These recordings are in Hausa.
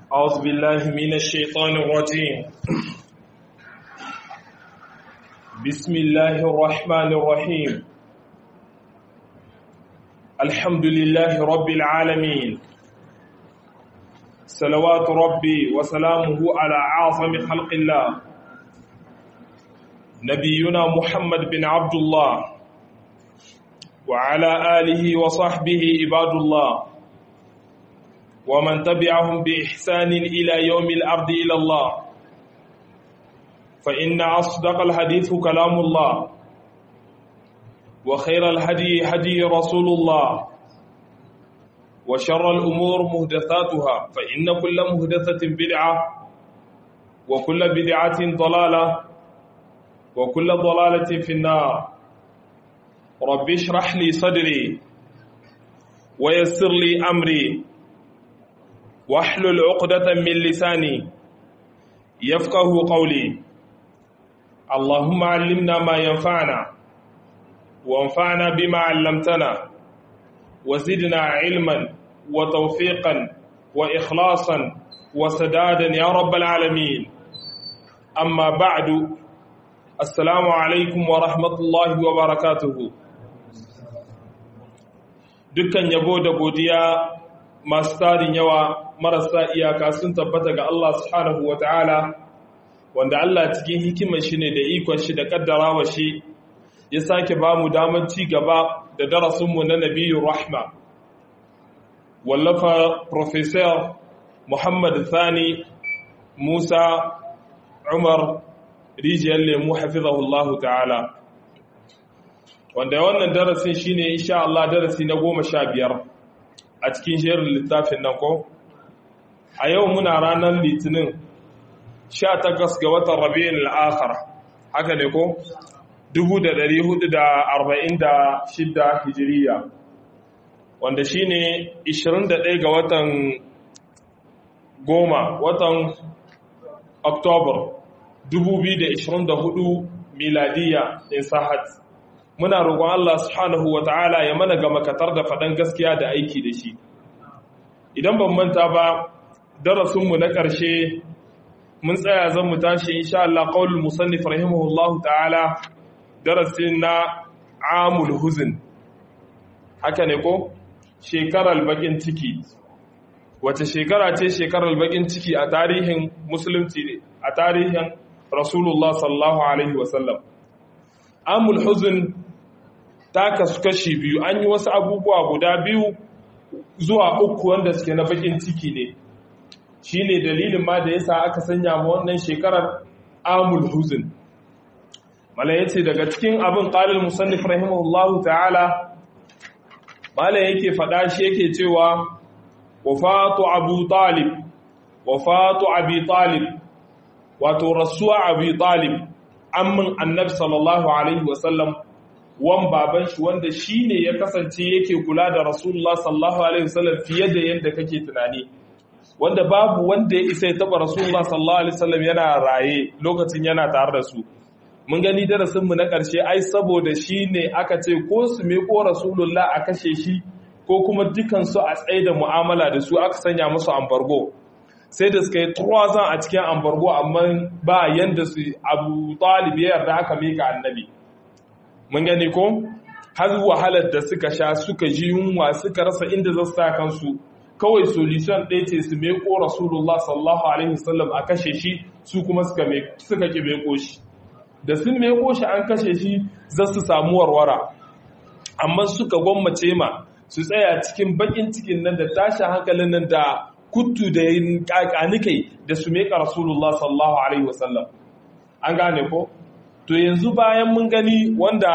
أعوذ بالله من الشيطان الرجيم بسم الله الرحمن الرحيم الحمد لله رب العالمين صلوات ربي وسلامه على أعظم خلق الله نبينا محمد بن عبد الله وعلى آله وصحبه عباد الله ومن تبعهم بإحسان إلى يوم الأرض إلى الله فإن أصدق الحديث كلام الله وخير الهدي هدي رسول الله وشر الأمور مهدثاتها فإن كل مهدثة بدعة وكل بدعة ضلالة وكل ضلالة في النار رب اشرح لي صدري ويسر لي أمري واحلل عقدة من لساني يفقه قولي اللهم علمنا ما ينفعنا وانفعنا بما علمتنا وزدنا علما وتوفيقا وإخلاصا وسدادا يا رب العالمين أما بعد السلام عليكم ورحمة الله وبركاته dukkan yabo da godiya masu tarin yawa marasa iyaka sun tabbata ga Allah subhanahu wa ta'ala wanda Allah cikin hikimar shi ne da ikon shi da kaddarawa shi ya sake ba mu damar ci gaba da darasinmu na nabiyu rahma wallafa professor muhammad thani musa umar rijiyar lemu hafizahullahu ta'ala wanda wannan darasin shine insha Allah darasi na goma sha biyar a cikin jerin littafin nan ko a yau muna ranar litinin 18 ga watan rabi'in al'akhar haka ne ko 1446 hijiriya wanda shine 21 ga watan goma watan oktobar 2024 miladiya in sahat muna roƙon Allah subhanahu wa ta'ala ya mana ga makatar da faɗan gaskiya da aiki da shi idan ban manta ba darasinmu na ƙarshe mun tsaya zan mu tashi insha Allah qaulul musannif rahimahullahu ta'ala darasin na amul huzn haka ne ko shekarar bakin ciki wace shekara ce shekarar bakin ciki a tarihin musulunci a tarihin rasulullah sallallahu alaihi wasallam amul huzn ta kasu kashi biyu an yi wasu abubuwa guda biyu zuwa uku wanda suke na bakin ciki ne shi ne dalilin ma da yasa aka sanya ma wannan shekarar amul huzun mala ya ce daga cikin abin ƙalil musannif rahimahullahu ta'ala mala yake faɗa shi yake cewa wafatu abu talib wafatu abi talib wato rasuwa abi talib ammin annabi sallallahu alaihi wasallam wan baban shi wanda shi ne ya kasance yake kula da rasulullah sallallahu alaihi wasallam fiye da yadda kake tunani wanda babu wanda ya isa ya taba rasulullah sallallahu alaihi wasallam yana raye lokacin yana tare da su mun gani darasin mu na karshe ai saboda shi ne aka ce ko su me ko rasulullah a kashe shi ko kuma dukan su a tsaye da mu'amala da su aka sanya musu ambargo sai da suka yi turazan a cikin ambargo amma ba yanda su abu talib ya yarda aka mika annabi mun gani ko har wahalar da suka sha suka ji yunwa suka rasa inda za su sa kansu kawai solution ɗaya ce su meko rasulullah sallallahu alaihi wasallam a kashe shi su kuma suka suka ki meko shi da sun meko shi an kashe shi za su samu warwara amma suka gwammace ma su tsaya cikin bakin cikin nan da tashi hankalin nan da kuttu da kakanikai da su meka rasulullah sallallahu alaihi wasallam an gane ko to yanzu bayan mun gani wanda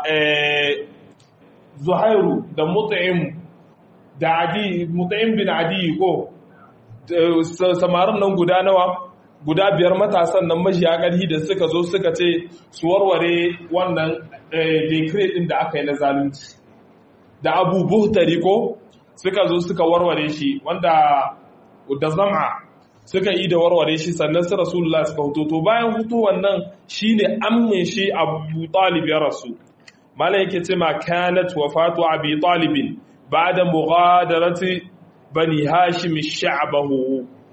zuhairu da mut'im da adi mut'im bin adi ko samarin nan guda nawa guda biyar matasan nan majiya ƙarfi da suka zo suka ce su warware wannan decree din da aka yi na zalunci da abu buhtari ko suka zo suka warware shi wanda da zama suka yi da warware shi sannan su rasulullah suka hutu to bayan hutu wannan shine amme shi abu talib ya rasu mala yake ce ma kanat wafatu abi talibin ba'da mughadarati bani hashim sha'bahu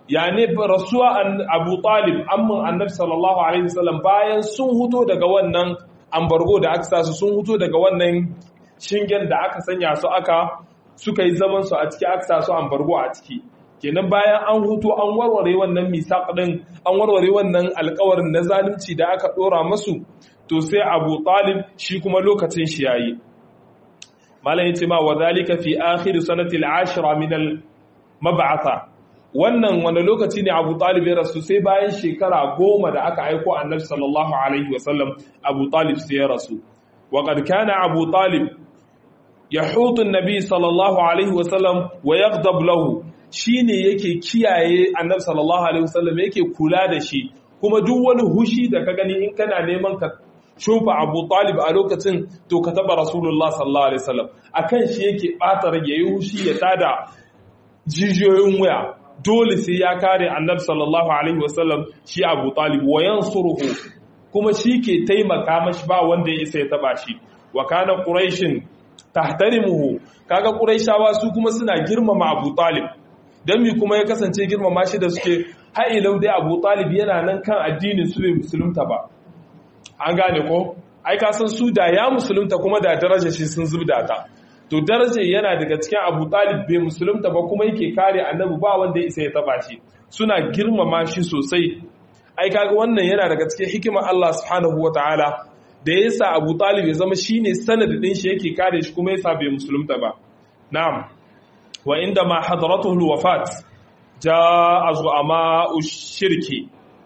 yani rasuwa abu talib amman annabi sallallahu alaihi wasallam bayan sun huto daga wannan ambargo da aka sa su sun huto daga wannan shingen da aka sanya su aka suka yi zaman su a ciki aka sa su ambargo a ciki kenan bayan an huto an warware wannan misaq din an warware wannan alƙawarin na zalunci da aka dora masu to sai abu talib shi kuma lokacin shi yayi malam yace ma wa zalika fi akhir sanati al-ashra min al-mab'atha wannan wani lokaci ne abu talib ya rasu sai bayan shekara goma da aka aiko annabi sallallahu alaihi wasallam abu talib sai ya rasu wa qad kana abu talib yahutu annabi sallallahu alaihi wasallam wa yaghdab lahu shine yake kiyaye annabi sallallahu alaihi wasallam yake kula da shi kuma duk wani hushi da ka gani in kana neman ka shufa abu talib a lokacin to ka taba rasulullah sallallahu alaihi wasallam akan shi yake bata rage yi hushi ya tada jijiyoyin waya dole sai ya kare annabi sallallahu alaihi wasallam shi abu talib wa yansuruhu kuma shi ke taimaka mashi ba wanda ya isa ya taba shi wa kana quraishin tahtarimuhu kaga quraishawa su kuma suna girmama abu talib dan mi kuma ya kasance girmama shi da suke ha'ilau dai abu talib yana nan kan addinin su bai musulunta ba an gane ko ai ka san su da ya musulunta kuma da darajar shi sun zubda ta to darajar yana daga cikin abu talib bai musulunta ba kuma yake kare annabi ba wanda ya isa ya taba shi suna girmama shi sosai ai kaga wannan yana daga cikin hikimar Allah subhanahu wataala da ya sa abu talib ya zama shine sanadin shi yake kare shi kuma yasa bai musulunta ba na'am wa inda ma hadaratuhu alwafat jaa zu'ama'u shirki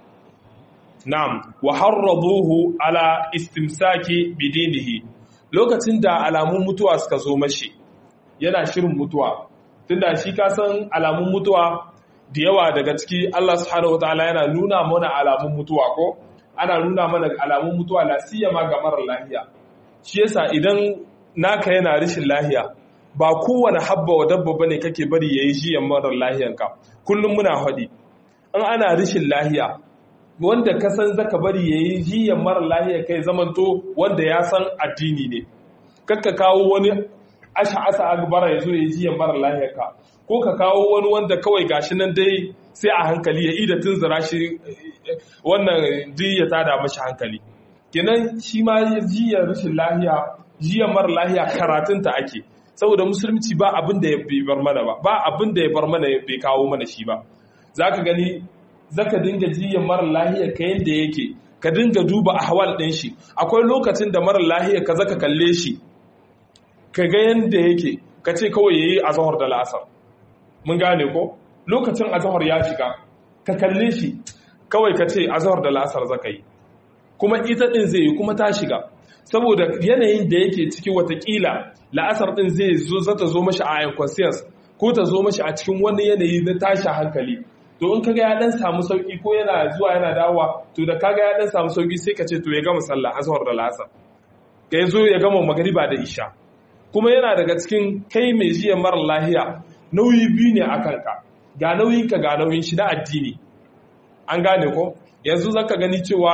na'am wa harraduhu ala istimsaki bidinihi lokacin da alamun mutuwa suka zo mashi yana shirin mutuwa tunda shi ka san alamun mutuwa da yawa daga ciki Allah subhanahu wataala yana nuna mana alamun mutuwa ko ana nuna mana alamun mutuwa la siyama ga marar lahiya shi yasa idan naka yana rishin lahiya ba kowane habba wa dabba bane kake bari yayi jiyan marar lahiyanka kullum muna hadi in ana rishin lahiya wanda ka san zaka bari yayi jiyan marar lahiya kai zamanto wanda ya san addini ne kakka kawo wani asha asa agbara yazo yayi jiyan marar lahiyarka ko ka kawo wani wanda kawai gashi nan dai sai a hankali ya ida tunzura shi wannan jiya ta da mashi hankali kenan shi ma jiya rashin lahiya jiya mara lahiya karatunta ake saboda musulunci ba abin da ya bar mana ba ba abin da ya bar mana bai kawo mana shi ba zaka gani zaka dinga jiya mara lahiya ka yanda yake ka dinga duba ahwal din shi akwai lokacin da mara lahiya ka zaka kalle shi ka ga yanda yake ka ce kawai yayi azhar da la'asar mun gane ko lokacin azhar ya shiga ka kalle shi kawai ka ce azhar da la'asar zaka yi kuma ita din zai yi kuma ta shiga saboda yanayin da yake ciki watakila la'asar din zai zo zata zo mashi a unconscious ko ta zo mashi a cikin wani yanayi na tashi hankali to in kaga ya dan samu sauki ko yana zuwa yana dawowa to da kaga ya dan samu sauki sai ka ce to ya gama sallah azhar da la'asar ka zo ya gama magariba da isha kuma yana daga cikin kai mai jiya mara lahiya nauyi biyu ne a kanka ga nauyinka ga nauyin shi na addini an gane ko yanzu zaka gani cewa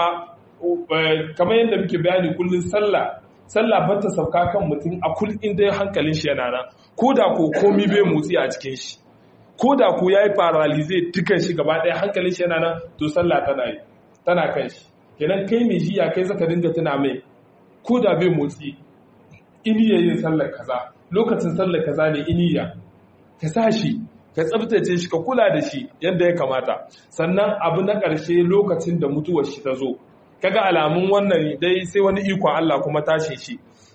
kamar yadda muke bayani kullum sallah sallah ba ta sauka kan mutum a kul inda hankalin shi yana nan ko da ko komi bai motsi a cikin shi ko da ko yayi paralyze dukan shi gaba ɗaya hankalin shi yana nan to sallah tana yi tana kan shi kenan kai mai jiya kai zaka dinga tuna mai ko da bai motsi iniya yin sallar kaza lokacin sallar kaza ne iniya ka sa shi ka tsabtace shi ka kula da shi yadda ya kamata sannan abu na ƙarshe lokacin da mutuwar shi ta zo kaga alamun wannan dai sai wani ikon Allah kuma tashi shi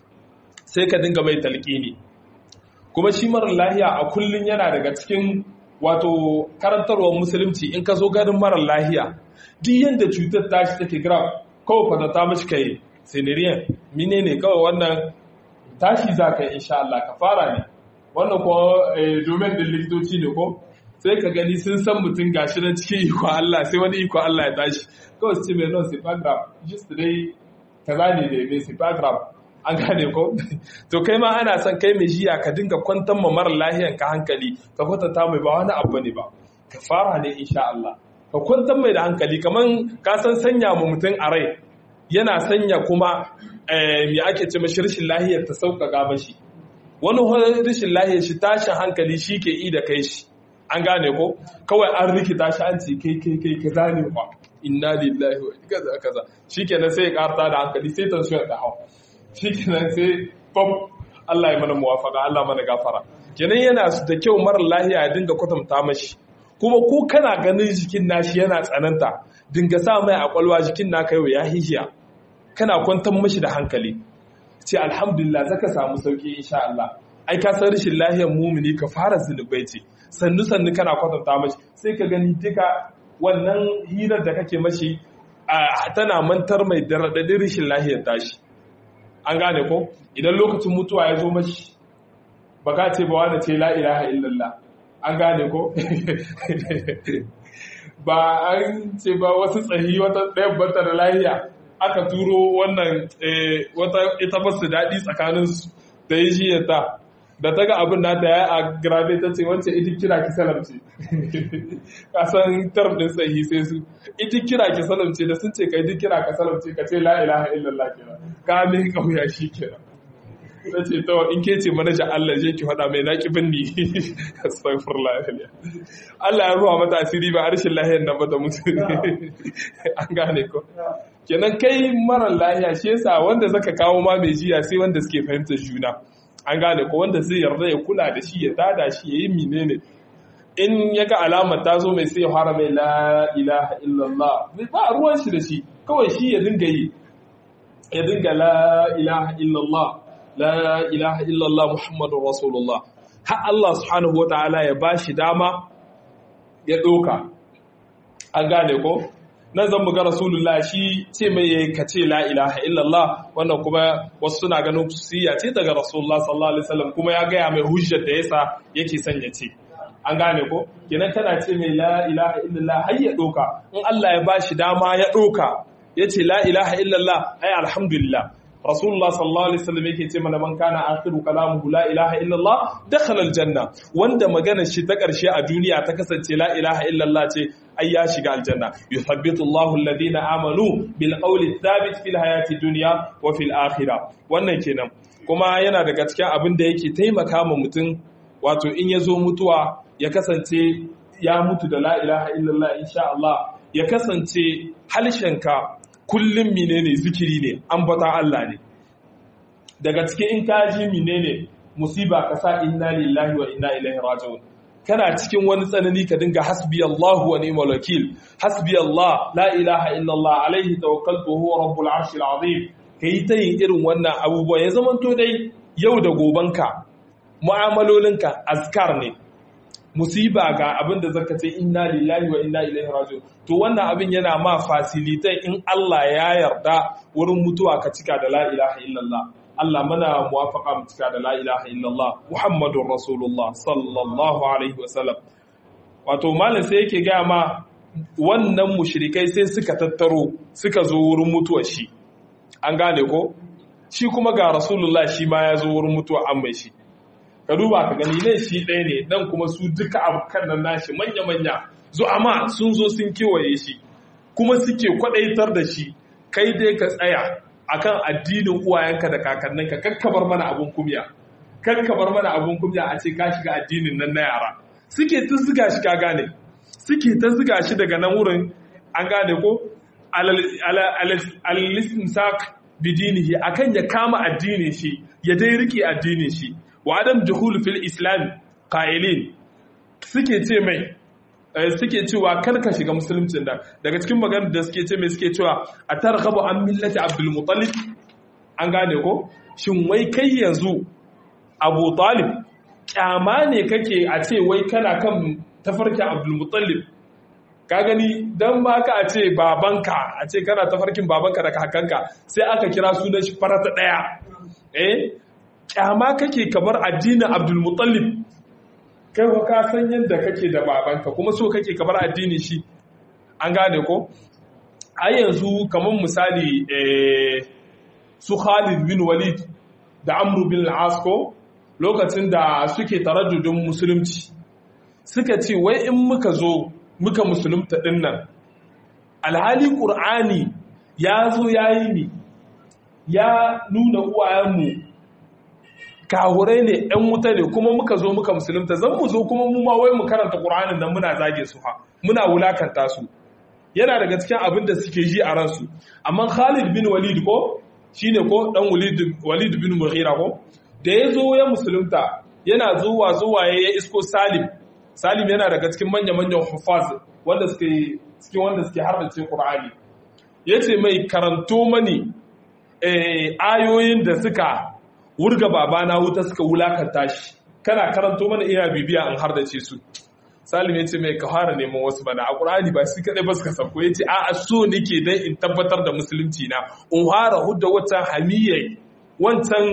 sai ka dinga mai talqini kuma shi marar lahiya a kullun yana daga cikin wato karantarwar musulunci in ka zo garin marar lahiya duk yanda cutar tashi take grab kawai kwatanta mashi kai siniriyan mine ne kawai wannan tashi za ka yi insha Allah ka fara ne wannan ko domin din likitoci ne ko sai ka gani sun san mutum gashi na cikin iko Allah sai wani iko Allah ya tashi kawai su ce mai non sipagram just dai kaza ne da mai sipagram an gane ko to kai ma ana son kai mai jiya ka dinga kwantar ma mara lahiyan ka hankali ka kwatanta mai ba wani abu ne ba ka fara ne insha Allah ka kwantar mai da hankali kaman ka san sanya mu mutum a rai yana sanya kuma me ake ce mashi rashin lahiyar ta sauƙaƙa mashi wani rashin lahiyar shi tashin hankali shi ke i da kai shi an gane ko kawai an rikita shi an ce kai kai kai kaza ne fa inna lillahi wa kaza kaza shikenan sai ya karta da hankali sai tension da hawa shikenan sai pop Allah ya mana muwafaka Allah mana gafara kenan yana da kyau mara lahiya ya dinga kwatanta mashi kuma ko kana ganin jikin nashi yana tsananta dinga sa mai a kwalwa jikin naka yau ya hijiya kana kwantar mashi da hankali ce alhamdulillah zaka samu sauki insha Allah ai ka san rashin lahiyar mumini ka fara zunubai ce sannu sannu kana kwatanta mashi sai ka gani duka wannan hirar da kake mashi tana mantar mai da raɗaɗin rashin lahiyar tashi an gane ko idan lokacin mutuwa ya zo mashi ba ka ce ba wani ce la ilaha illallah an gane ko ba an ce ba wasu tsahi wata ɗayan banta da lahiya aka turo wannan wata ita ba su daɗi tsakaninsu da yi shi ta da ta ga abin nata ya a grabe ta ce wancan ita kira ki salamce kasan term din sahi sai su ita kira ki salamce da sun ce ka ita kira ka salamce ka ce la ilaha illallah kira ka min kauya shi kira ta ce ta in ke ce manajan Allah je ki faɗa mai naki binni astaghfirullah Allah ya ruwa mata asiri ba harshen lahiyar nan ba da mutu an gane ko kenan kai mara lahiya shi yasa wanda zaka kawo ma mai jiya sai wanda suke fahimtar juna an gane ko wanda zai yarda ya kula da shi ya tada shi ya yi menene in ya ga alamar ta zo mai sai ya fara mai la ilaha illallah ba ruwan shi da shi kawai shi ya dinga yi ya dinga la ilaha illallah la ilaha illallah muhammadur rasulullah har Allah subhanahu wataala ya bashi dama ya doka an gane ko nan zan buga rasulullah shi ce mai ya kace la ilaha illallah wannan kuma wasu suna ganin kusiya ce daga rasulullah sallallahu alaihi wasallam kuma ya gaya mai hujjar da yasa yake son ya ce an gane ko kenan kana ce mai la ilaha illallah har ya doka in Allah ya bashi dama ya doka yace la ilaha illallah ai alhamdulillah rasulullah sallallahu alaihi wasallam yake ce mana man kana akhiru kalamuhu la ilaha illallah dakhala aljanna wanda maganar shi ta karshe a duniya ta kasance la ilaha illallah ce ai ya shiga aljanna yuthabbitu Allahu alladhina amanu bil qawli thabit fil hayati dunya wa fil akhirah wannan kenan kuma yana daga cikin abin da yake taimaka ma mutum wato in ya zo mutuwa ya kasance ya mutu da la ilaha illallah insha Allah ya kasance halshenka kullum menene zikiri ne ambata Allah ne daga cikin in ka ji menene musiba ka sa inna lillahi wa inna ilaihi raji'un kana cikin wani tsanani ka dinga hasbi Allah wa ni'mal wakil hasbi Allah la ilaha illa Allah alaihi tawakkaltu huwa rabbul arshil azim kai ta yin irin wannan abubuwa ya zamanto dai yau da gobanka mu'amalolinka azkar ne musiba ga abin da zaka ce inna lillahi wa inna ilaihi raji'un to wannan abin yana ma facilitate in Allah ya yarda wurin mutuwa ka cika da la ilaha illallah Allah mana muwafaqa mu cika da la ilaha illallah Muhammadur Rasulullah sallallahu alaihi wasallam wato malam sai yake ga ma wannan mushrikai sai suka tattaro suka zo wurin mutuwar shi an gane ko shi kuma ga Rasulullah shi ma ya zo wurin mutuwa an mai shi ka duba ka gani nan shi ɗaya ne nan kuma su duka abokan nan nashi manya-manya zo amma sun zo sun kewaye shi kuma suke kwaɗaitar da shi kai dai ka tsaya akan addinin uwayenka da kakanninka kakkabar mana abun kumya kakkabar mana abun kumya a ce ka shiga addinin nan na yara suke ta ziga shi ka gane suke ta ziga shi daga nan wurin an gane ko al-istimsak bidinihi akan ya kama addinin shi ya dai rike addinin shi wa adam juhul fil islam qailin suke ce mai suke cewa kar ka shiga musuluncin nan daga cikin maganar da suke ce mai suke cewa a targhabu an millati abdul muttalib an gane ko shin wai kai yanzu abu talib kyama ne kake a ce wai kana kan tafarkin abdul muttalib ka gani dan ba ka a ce babanka a ce kana tafarkin babanka da kakanka sai aka kira sunan shi farata daya eh kyama kake kamar addinin abdulmutallib kai ko ka san yadda kake da babanka kuma so kake kamar addinin shi an gane ko a yanzu kamar misali su Khalid bin Walid da Amr bin al ko lokacin da suke taraddudin musulunci suka ce wai in muka zo muka musulunta dinnan alhali qur'ani ya zo yayi ni ya nuna uwayenmu kahurai ne ‘yan wuta ne kuma muka zo muka musulunta zan mu zo kuma mu ma wai mu karanta ƙur'anin nan muna zage su ha muna wulakanta su yana daga cikin abin da suke ji a ransu amma Khalid bin Walid ko shine ko dan Walid bin Mughira ko da ya zo ya musulunta yana zuwa zuwa ya isko Salim Salim yana daga cikin manya-manyan hufaz wanda suke cikin wanda suke harbace Qur'ani yace mai karanto mani ayoyin da suka wurga babana wuta suka wulakanta shi kana karanto mana ina bibiya an hardace su salim ya ce mai ka fara neman wasu bana a ƙur'ani ba shi kaɗai ba suka sauko ya ce a so nake dan in tabbatar da musulunci na in fara hudda wancan hamiyya wancan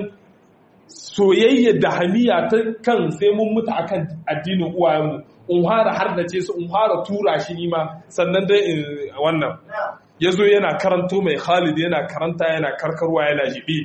soyayya da hamiya ta kan sai mun mutu akan addinin uwayenmu in fara hardace su in fara tura shi nima sannan dai in wannan ya zo yana karanto mai khalid yana karanta yana karkarwa yana jibi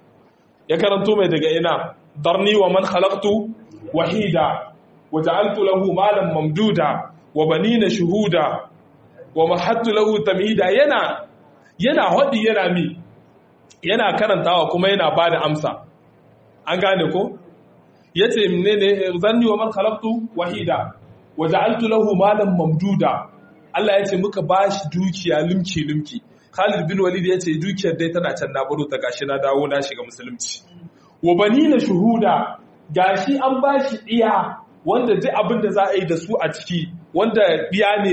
ya karanto mai daga ina darni wa man khalaqtu wahida wa ja'altu lahu malan mamduda wa banina shuhuda wa mahattu lahu tamhida yana yana hodi yana mi yana karantawa kuma yana bada amsa an gane ko yace menene zanni wa man khalaqtu wahida wa ja'altu lahu malan mamduda Allah ya ce muka bashi dukiya limki limki Khalid bin Walid ya ce dukiyar dai tana can na baro ta gashi na dawo na shiga musulunci wa banina shuhuda gashi an bashi iya wanda duk abin da za a yi da su a ciki wanda diya ne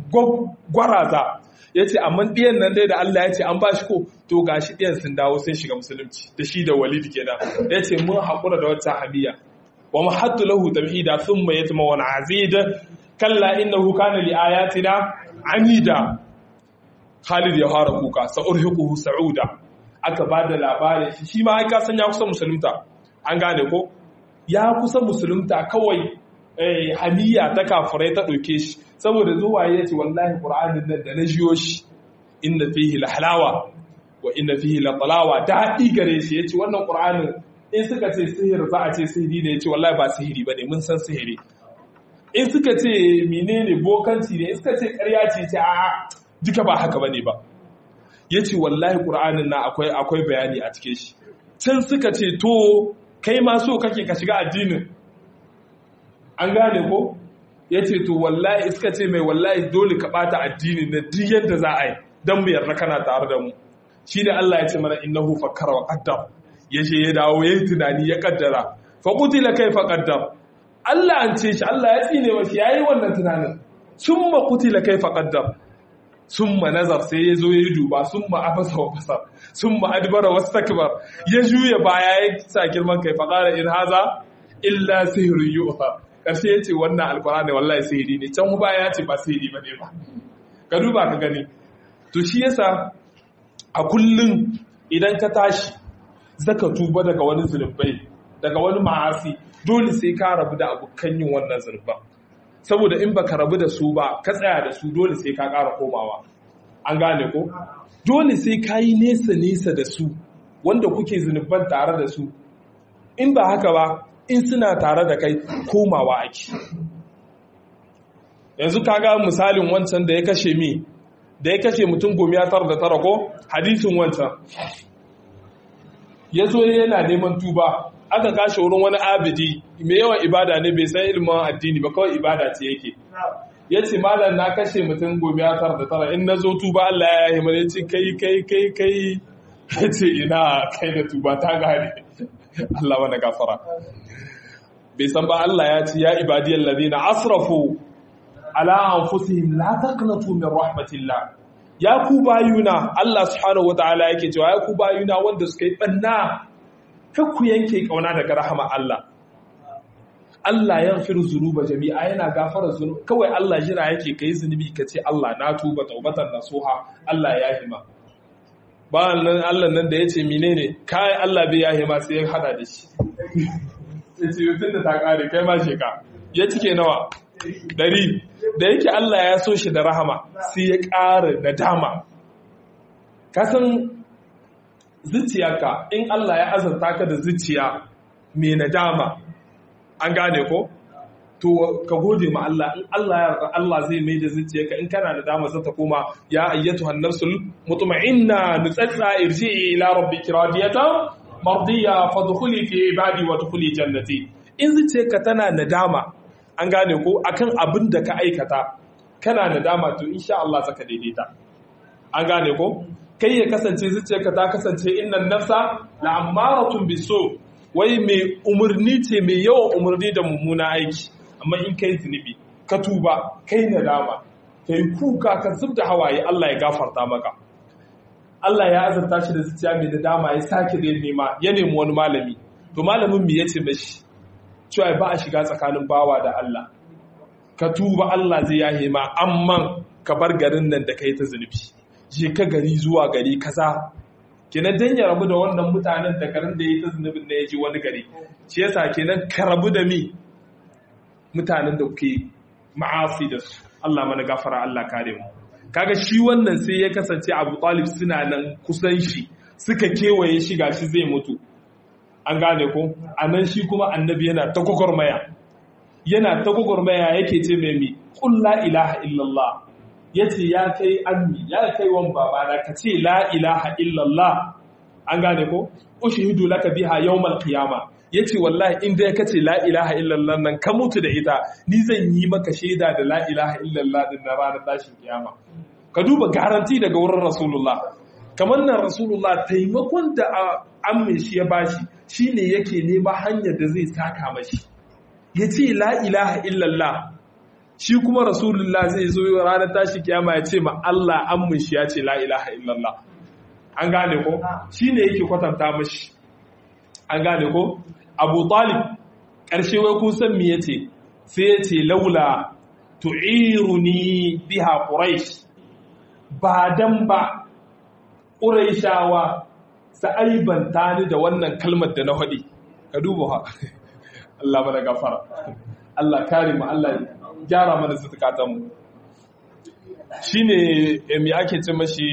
gwaraza ya ce amma diyan nan dai da Allah ya ce an bashi ko to gashi diyan sun dawo sun shiga musulunci da shi da Walid kenan ya ce mun haƙura da wata hamiya wa mahattu lahu tamhida thumma yatma wa azid kalla innahu kana li ayatina anida Khalid ya fara kuka sa'urhiquhu sa'uda aka bada labarin shi shi ma ai ka san ya kusa musulunta an gane ko ya kusa musulunta kawai eh hamiya ta kafirai ta dauke shi saboda zuwa ya ce wallahi qur'anin nan da na jiyo shi inna fihi lahalawa wa inna fihi latalawa daɗi gare shi yace wannan qur'anin in suka ce sihir za a ce sihiri ne yace wallahi ba sihiri bane mun san sihiri in suka ce menene bokanci ne in suka ce ƙarya ce ce a'a duka ba haka bane ba yace wallahi qur'anin na akwai akwai bayani a cikin shi can suka ce to kai ma so kake ka shiga addinin an gane ko yace to wallahi suka ce mai wallahi dole ka bata addinin na duk yadda za a yi dan mu yarda kana tare da mu shi da Allah ya ce mana innahu fakkara wa qaddar yace ya dawo yayi tunani ya kaddara fa qutila kaifa qaddar Allah an ce shi Allah ya tsine wa shi yayi wannan tunanin summa qutila kaifa qaddar summa nazar sai ya zo ya duba summa afasa wa basar summa adbara wastakbar ya juya baya ya sa girman kai fa qala in haza illa sihrun yu'ha karshe yace wannan alqur'ani wallahi sihiri ne can baya ya ce ba sihiri bane ba ka duba ka gani to shi yasa a kullum idan ka tashi zaka tuba daga wani zunubai daga wani ma'asi dole sai ka rabu da abokan yin wannan zunuban saboda in baka rabu da su ba ka tsaya da su dole sai ka ƙara komawa an gane ko dole sai ka yi nesa nesa da su wanda kuke zunuban tare da su in ba haka ba in suna tare da kai komawa ake yanzu kaga misalin wancan da ya kashe mi da ya kashe mutum gomiya tara da tara ko hadisin wancan ya zo yana neman tuba aka kashe wurin wani abidi mai yawan ibada ne bai san ilimin addini ba kawai ibada ce yake ya ce malam na kashe mutum gomiya tara da tara in na zo tuba Allah ya yi mana ce kai kai kai kai ya ce ina kai da tuba ta gane Allah wani gafara bai san ba Allah ya ce ya ibadiyar ladina asrafu ala anfusihim la taqnatu min rahmatillah ya ku bayuna Allah subhanahu wataala yake cewa ya ku bayuna wanda suka yi banna kar ku yanke kauna daga rahama Allah Allah ya firu zunuba jami'a yana gafara zunubi kawai Allah jira yake kai zunubi ka ce Allah na tuba taubatan nasuha Allah ya hima ba nan Allah nan da yace menene kai Allah bai ya hima sai ya hada da shi yace yutun da ta kare kai ma sheka ya cike nawa dari da yake Allah ya so shi da rahama sai ya ƙara da dama kasan zuciyarka in Allah ya azanta ka da zuciya mai nadama an gane ko to ka gode ma Allah in Allah ya yarda Allah zai mai da zuciyarka in kana da dama zata koma ya ayyatu hannarsul mutma'inna nutsatsa irji'i ila rabbiki radiyatan mardiya fadkhuli fi ibadi wa dkhuli jannati in zuciyarka tana nadama an gane ko akan abin da ka aikata kana nadama to insha Allah zaka daidaita an gane ko kai ya kasance zuciyarka ta kasance innan nafsa la'ammaratun biso wai mai umarni ce mai yawan umarni da mummuna aiki amma in kai zunubi ka tuba kai nadama kai kuka ka zub da hawaye Allah ya gafarta maka Allah ya azurta shi da zuciya mai nadama ya sake da nema ya nemi wani malami to malamin me yace mashi cewa ba a shiga tsakanin bawa da Allah ka tuba Allah zai yahe ma amma ka bar garin nan da kai ta zunubi je ka gari zuwa gari kaza kenan dan ya rabu da wannan mutanen da garin da yayi ta zunubin da ya ji wani gari shi yasa kenan ka rabu da mi mutanen da kuke ma'asi da su Allah mana gafara Allah kare mu kaga shi wannan sai ya kasance Abu Talib suna nan kusan shi suka kewaye shi gashi zai mutu an gane ko anan shi kuma annabi yana ta gwagwarmaya yana ta gwagwarmaya yake ce mai mi qul la ilaha illallah yace ya kai ammi ya kai wan babana ka ce la ilaha illallah an gane ko ushhidu laka biha yawmal qiyama yace wallahi in dai kace la ilaha illallah nan ka mutu da ita ni zan yi maka shaida da la ilaha illallah din na ranar tashin kiyama ka duba garanti daga wurin rasulullah kamar nan rasulullah taimakon da ammin shi ya bashi shine yake nema hanyar da zai saka mashi yace la ilaha illallah shi kuma rasulullah zai zo ranar tashi kiyama ya ce ma Allah ammin shi ya ce la ilaha illallah an gane ko shine yake kwatanta mashi an gane ko abu talib ƙarshe wai kun san me yace sai ya ce laula tu'iruni biha quraish ba dan ba quraishawa sa'aibanta ni da wannan kalmar da na faɗi ka duba ha Allah mana gafara Allah kare mu Allah gyara mana zutukatan mu shine me ake ce mashi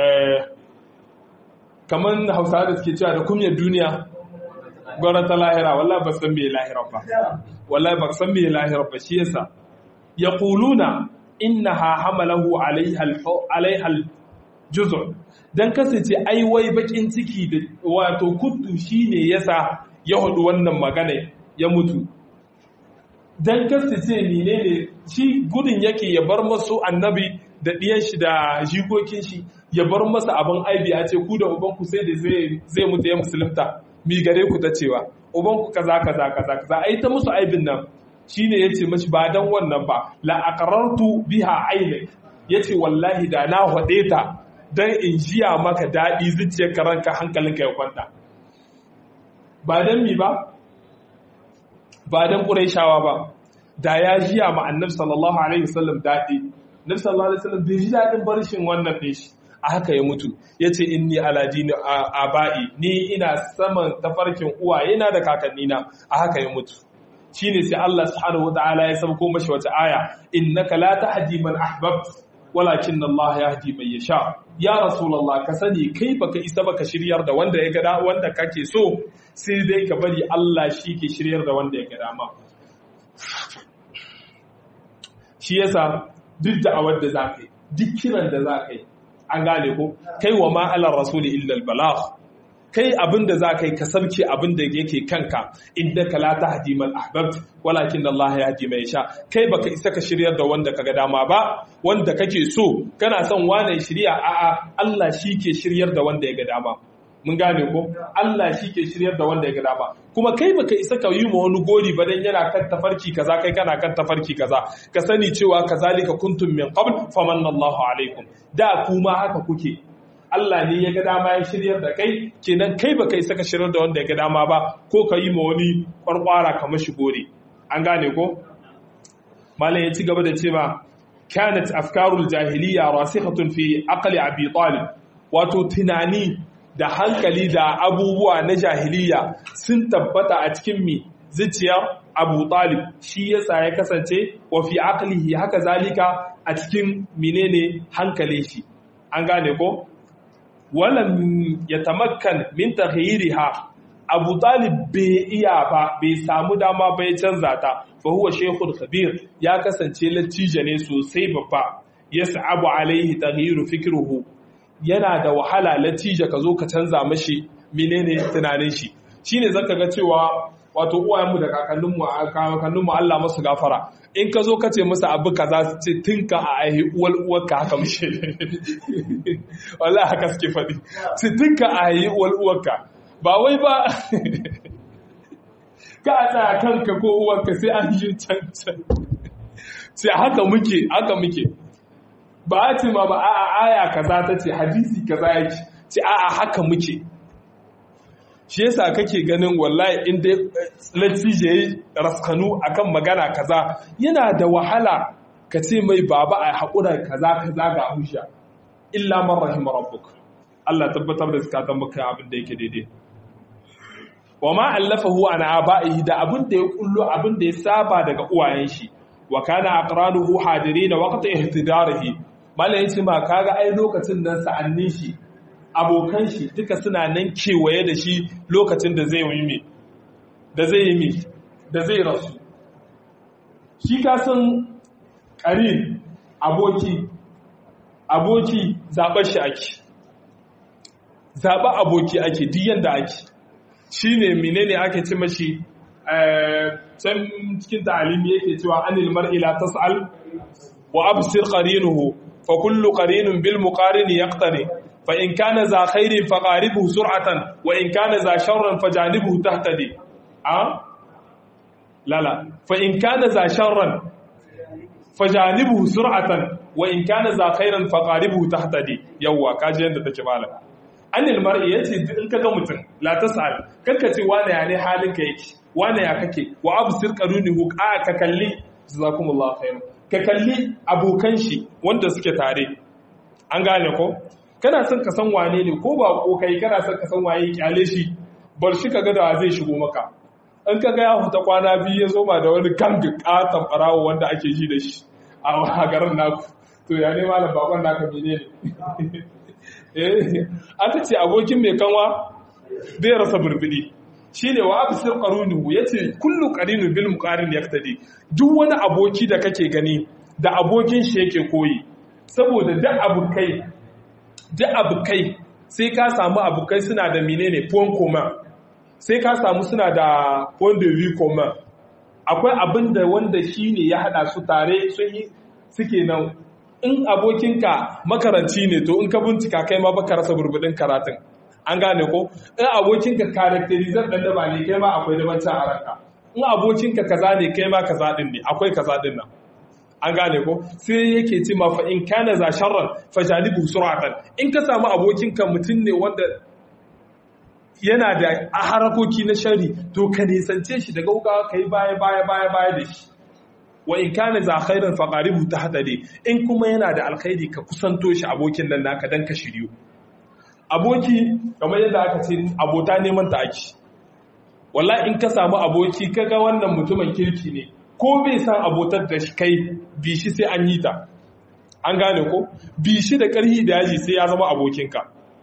kaman Hausawa da suke cewa da kumyar duniya gwara ta lahira wallahi ba san me lahira ba wallahi ba san me lahira ba shi yasa yaquluna innaha hamalahu alaiha alaiha juz'u dan kasance ai wai bakin ciki da wato kuddu shine yasa ya hudu wannan magana ya mutu dan kasance menene shi gudun yake ya bar masu annabi da diyan shi da jikokin shi ya bar masa abin aibi a ce ku da ubanku sai da zai mutu ya musulunta mi gare ku ta cewa ubanku kaza kaza kaza kaza ai ta musu aibin nan shine yace mashi ba dan wannan ba la aqrartu biha ainak yace wallahi da na hade ta dan in jiya maka dadi zuciyar ka ranka hankalinka ya kwanta ba dan mi ba ba dan quraishawa ba da ya jiya ma annabi sallallahu alaihi wasallam dadi nabi sallallahu alaihi wasallam bai ji dadin barshin wannan din shi a haka ya mutu ya ce inni aladini aba'i ni ina saman tafarkin uwaye na da kakannina a haka ya mutu shi ne sai Allah subhanahu wa ta'ala ya sabko mashi wata aya innaka la tahdi man ahbabt walakin Allah yahdi man yasha ya rasulullah ka sani kai baka isa baka shiryar da wanda ya gada wanda kake so sai dai ka bari Allah shi ke shiryar da wanda ya gada ma shi yasa duk da'awar da zaka yi duk kiran da zaka yi an gane ko kai wa ma'alar rasuli illal balagh kai abinda za ka yi ka sabke abinda yake kanka inda ka la tahdi man ahbabt walakin Allah ya hadi mai sha kai baka isa ka shiryar da wanda kaga dama ba wanda kake so kana son wane shirya a'a Allah shi ke shiryar da wanda ya ga dama mun gane ko Allah shi ke shiryar da wanda ya ga dama kuma kai baka isa ka yi ma wani gori ba dan yana kan tafarki kaza kai kana kan tafarki kaza ka sani cewa kazalika kuntum min qabl famanna Allahu alaikum da kuma haka kuke Allah ne ya ga dama ya shiryar da kai kenan kai baka isa ka shiryar da wanda ya ga dama ba ko ka yi ma wani kwarkwara kamar shi gori an gane ko malam ya ci gaba da cewa kanat afkarul jahiliya rasikhatun fi aqli abi talib wato tunani da hankali da abubuwa na jahiliya sun tabbata a cikin mi zuciyar abu talib shi yasa ya kasance wa fi aqlihi haka zalika a cikin menene hankalin shi an gane ko walam yatamakkan min taghyiriha abu talib bai iya ba bai samu dama ba ya canza ta fa huwa shaykhul khabir ya kasance latija ne sosai babba yas'abu alaihi taghyiru fikruhu yana da wahala latija ka zo ka canza mashi menene tunanin shi shine zaka ga cewa wato uwayenmu da kakanninmu kakanninmu Allah masu gafara in ka zo ka ce musu abu kaza su ce tinka a aihi uwal uwarka haka mushe wallahi haka suke faɗi su tinka a aihi uwal uwarka ba wai ba ka a tsaya kanka ko uwarka sai an yi can can sai haka muke haka muke ba a ce ma ba a aya kaza ta ce hadisi kaza yake ce a haka muke shi yasa kake ganin wallahi inda latije yayi raskanu akan magana kaza yana da wahala ka ce mai baba a haƙura kaza kaza ga hujja illa man rahima rabbuk Allah tabbatar da zakatan maka abin da yake daidai wa ma allafahu an aba'ihi da abin da ya kullo abin da ya saba daga uwayen shi wa kana aqranuhu hadirin waqta ihtidarihi malai yace ma kaga ai lokacin nan sa'annin shi abokan shi duka suna nan kewaye da shi lokacin da zai yi da zai yi da zai rasu shi kasan ƙarin aboki aboki zaɓar shi ake zaɓa aboki ake diyan da ake shi ne menene ake ci mashi can cikin ta'alimi yake cewa anil mar'ila tas'al wa absir qarinuhu fa kullu qarinin bil muqarini yaqtari فإن كان ذا خير فقاربه سرعة وإن كان ذا شر فجانبه تهتدي أه؟ لا لا فإن كان ذا شر فجانبه سرعة وإن كان ذا خير فقاربه تهتدي يوا كاجي yanda take malam anil mar'i yace in kaga mutum la tasal kanka ce wane ya ne halin ka yake wane ya kake wa absir qarunihu a ka kalli jazakumullahu khairan ka kalli abokan shi wanda suke tare an gane ko kana son ka san wane ne ko ba ko kai kana son ka san waye kyale shi bar shi ka ga da zai shigo maka in ka ga ya huta kwana biyu ya zo ma da wani gangi katon barawo wanda ake ji da shi a garin naku to ya ne malam bakon naka mene ne eh aka ce abokin mai kanwa bai rasa burbudi shine wa absir qarunuhu yace kullu qarinu bil muqarin yaktadi duk wani aboki da kake gani da abokin shi yake koyi saboda duk abokai duk abokai sai ka samu abokai suna da menene point commun sai ka samu suna da point de vue commun akwai abin da wanda shi ne ya hada su tare sun yi suke nan in abokinka makaranci ne to in ka bincika kai ma baka rasa burbudin karatun an gane ko in abokinka karakterizar dan daba ne kai ma akwai dabancin a ranka in abokinka kaza ne kai ma kaza din ne akwai kaza din nan an gane ko sai yake ce ma fa in kana za sharran fa jalibu suratan in ka samu abokinka mutum ne wanda yana da harakoki na shari to ka nisance shi daga wuka kai baya baya baya baya da shi wa in kana za khairan fa qaribu tahtadi in kuma yana da alkhairi ka kusanto shi abokin nan naka dan ka shiryu aboki kamar yadda aka ce abota neman ta ake wallahi in ka samu aboki kaga wannan mutumin kirki ne ko bai san abotar da shi kai bi shi sai an yi ta an gane ko bi shi da ƙarhi da yaji sai ya zama abokinka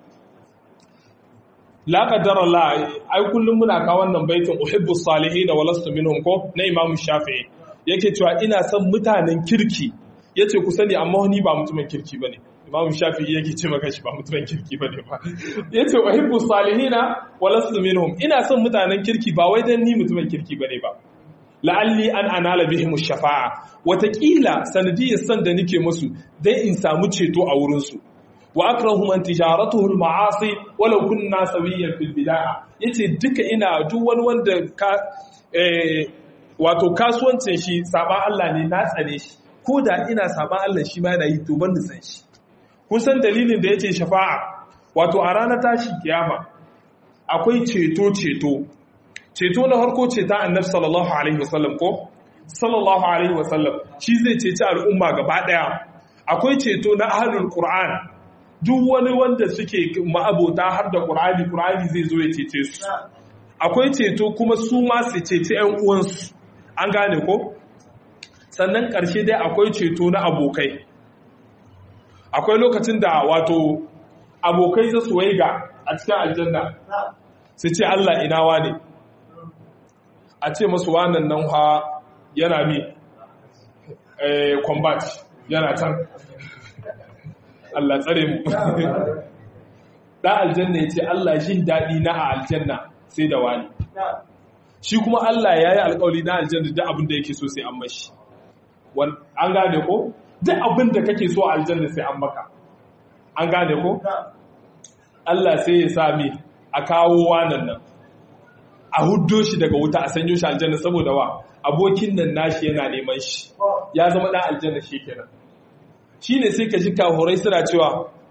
la qaddara Allah ai kullum muna ka wannan baitin uhibbu salihin wa lastu minhum ko na Imam Shafi'i yake cewa ina son mutanen kirki yace ku sani amma ni ba mutumin kirki bane Imam Shafi'i yake ce maka shi ba mutumin kirki bane ba yace uhibbu salihin wa lastu minhum ina son mutanen kirki ba wai dan ni mutumin kirki bane ba la'alli an anala bihim shafa'a watakila sanadiyar san da nake musu dai in samu ceto a wurin su wa akrahu man tijaratuhu al-ma'asi walau kunna sawiyan fil bid'a yace duka ina duk wani wanda ka eh wato kasuwancin shi saban Allah ne na tsare shi ko da ina saban Allah shi ma yana yi to ban san shi kun san dalilin da yace shafa'a wato a ranar tashi kiyama akwai ceto ceto ceto na harko ce ta annabi sallallahu alaihi wasallam ko sallallahu alaihi wasallam shi zai ceci al'umma gaba daya akwai ceto na ahlul qur'an duk wani wanda suke ma'abota har da qur'ani qur'ani zai zo ya cece su akwai ceto kuma su ma su ceci ƴan uwansu an gane ko sannan ƙarshe dai akwai ceto na abokai akwai lokacin da wato abokai za su waiga a cikin aljanna su ce Allah ina wane a ce masu wannan nan ha yana mi combat yana can Allah tsare mu dan aljanna ya ce Allah jin daɗi na a aljanna sai da wani shi kuma Allah ya yi alƙawari na aljanna duk abin da yake so sai an mashi an gane ko duk abin da kake so a aljanna sai an maka an gane ko Allah sai ya sami a kawo wanan nan a huddo shi daga wuta a sanyo shi aljanna saboda wa abokin nan nashi yana neman shi ya zama dan aljanna shi kenan shine sai ka ji kahurai suna cewa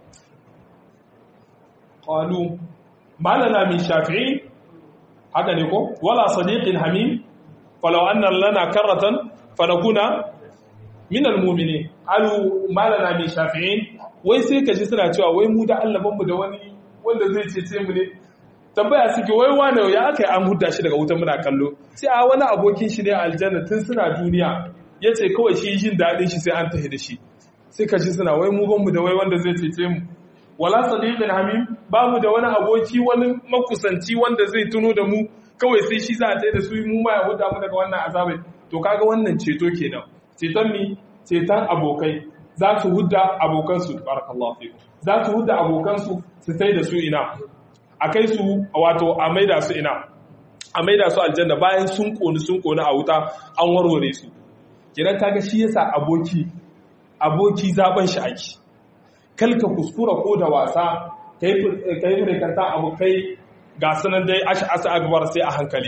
qalu malana min shafi'i haka ne ko wala sadiqin hamim falau anna lana karratan fanakuna min almu'minin alu malana min shafi'in wai sai ka ji suna cewa wai mu da Allah mu da wani wanda zai cece mu ne tambaya suke wai wane ya aka yi an hudda shi daga wuta muna kallo sai a wani abokin shi ne a aljanna tun suna duniya ya ce kawai shi jin daɗin shi sai an tafi da shi sai ka ji suna wai mu ban mu da wai wanda zai cece mu wala sadiqin hamim ba mu da wani aboki wani makusanci wanda zai tuno da mu kawai sai shi za a tsaye da su mu ma ya hudda mu daga wannan azabai to kaga wannan ceto kenan ceton mi ceton abokai za su hudda abokansu barakallahu fikum za su hudda abokansu su sai da su ina a kai su wato a maida su ina a maida su aljanna bayan sun koni sun koni a wuta an warware su kiran kaga shi yasa aboki aboki zaben shi ake kalka kuskura ko da wasa kai kai rikanta abokai ga sanan dai ashi asa akbar sai a hankali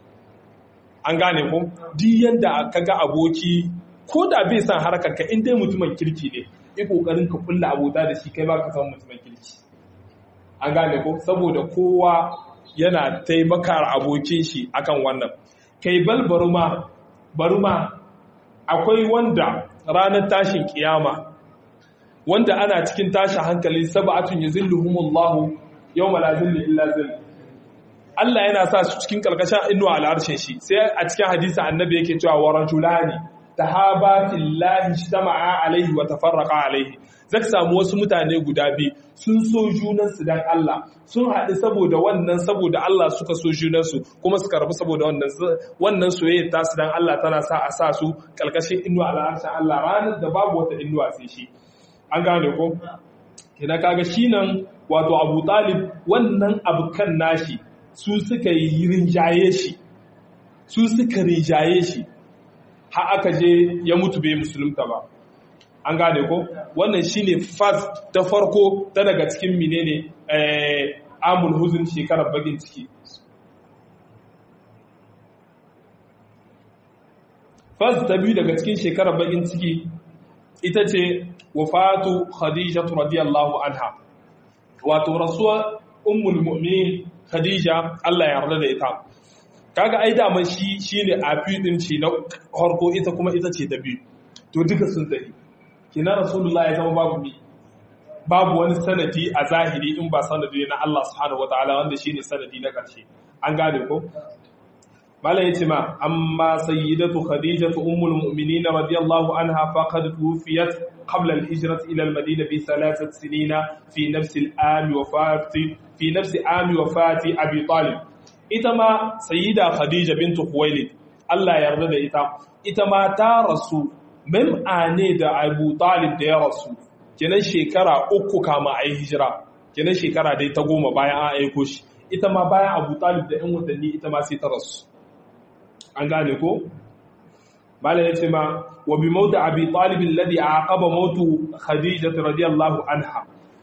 an gane ko duk yanda kaga aboki ko da bai san harkar ka in dai mutumin kirki ne yi kokarin ka kulla abota da shi kai ba ka san mutumin kirki an gane ko saboda kowa yana taimakar abokin shi akan wannan kai bal baruma baruma akwai wanda ranar tashin kiyama wanda ana cikin tashin hankali sab'atun yuzilluhumullahu yawma la zilla illa zill Allah yana sa su cikin karkashin inuwa al'arshin shi sai a cikin hadisi annabi yake cewa wa rajulani tahaba fillahi ijtama'a alaihi wa tafarraqa alaihi zaka samu wasu mutane guda biyu sun so junansu dan Allah sun haɗu saboda wannan saboda Allah suka so junansu kuma suka rabu saboda wannan wannan soyayya ta su dan Allah tana sa a sa su kalkashin inuwa al'arshin Allah ranar da babu wata inuwa sai shi an gane ko kina kaga shi nan wato Abu Talib wannan abukan nashi su suka yi rinjaye shi su suka rinjaye shi har aka je ya mutu bai musulunta ba an gane ko wannan shine fas ta farko ta daga cikin menene eh amul huzun shekarar bagin ciki fas ta biyu daga cikin shekarar bagin ciki ita ce wafatu khadija radiyallahu anha wato rasuwa ummul mu'minin khadija Allah ya yarda da ita kaga ai daman shi shine afi din ce na harko ita kuma ita ce ta biyu to duka sun tafi kina rasulullahi ya zama babu mi babu wani sanadi a zahiri in ba sanadi na Allah subhanahu wataala wanda shine sanadi na karshe an gane ko mala yace ma amma sayyidatu khadijatu ummul mu'minin radiyallahu anha faqad tuwfiyat qabla al-hijrah ila al-madina bi thalathat sinina fi nafs al-am wafati fi nafs am wafati abi talib ita ma sayyida khadija bintu khuwailid Allah ya yarda da ita ita ma ta rasu mem'ane da abu talib da ya rasu kenan shekara uku kama a yi hijira kenan shekara dai ta goma bayan an aiko shi ita ma bayan abu talib da 'yan watanni ita ma sai ta rasu an gane ko? bala ya ce ma wa bi mauta abi talibin ladi a aqaba mautu khadija radiyallahu anha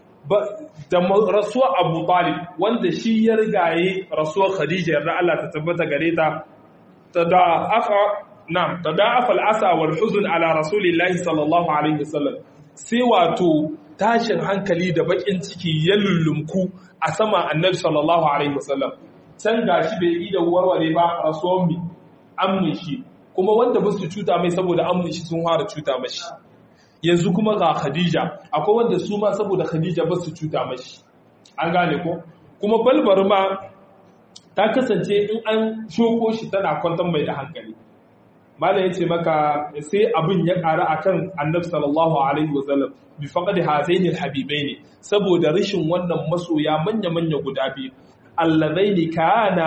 da rasuwar abu talib wanda shi ya rigaye rasuwar khadija yarda Allah ta tabbata gare ta ta da aka na'am tada'afa al'asa wal huzn ala rasulillahi sallallahu alaihi wasallam sai wato tashin hankali da bakin ciki ya lullumku a sama annabi sallallahu alaihi wasallam can gashi bai yi da warware ba rasuwan mi amni shi kuma wanda ba su cuta mai saboda amni shi sun fara cuta mashi yanzu kuma ga khadija akwai wanda su ma saboda khadija ba su cuta mashi an gane ko kuma balbar ma ta kasance in an shoko shi tana kwantar mai da hankali mala ya ce maka sai abin ya ƙara a kan annab sallallahu alaihi wasallam bi faƙaɗi hazaini habibai ne saboda rashin wannan masoya manya-manya guda biyu allazai ne kana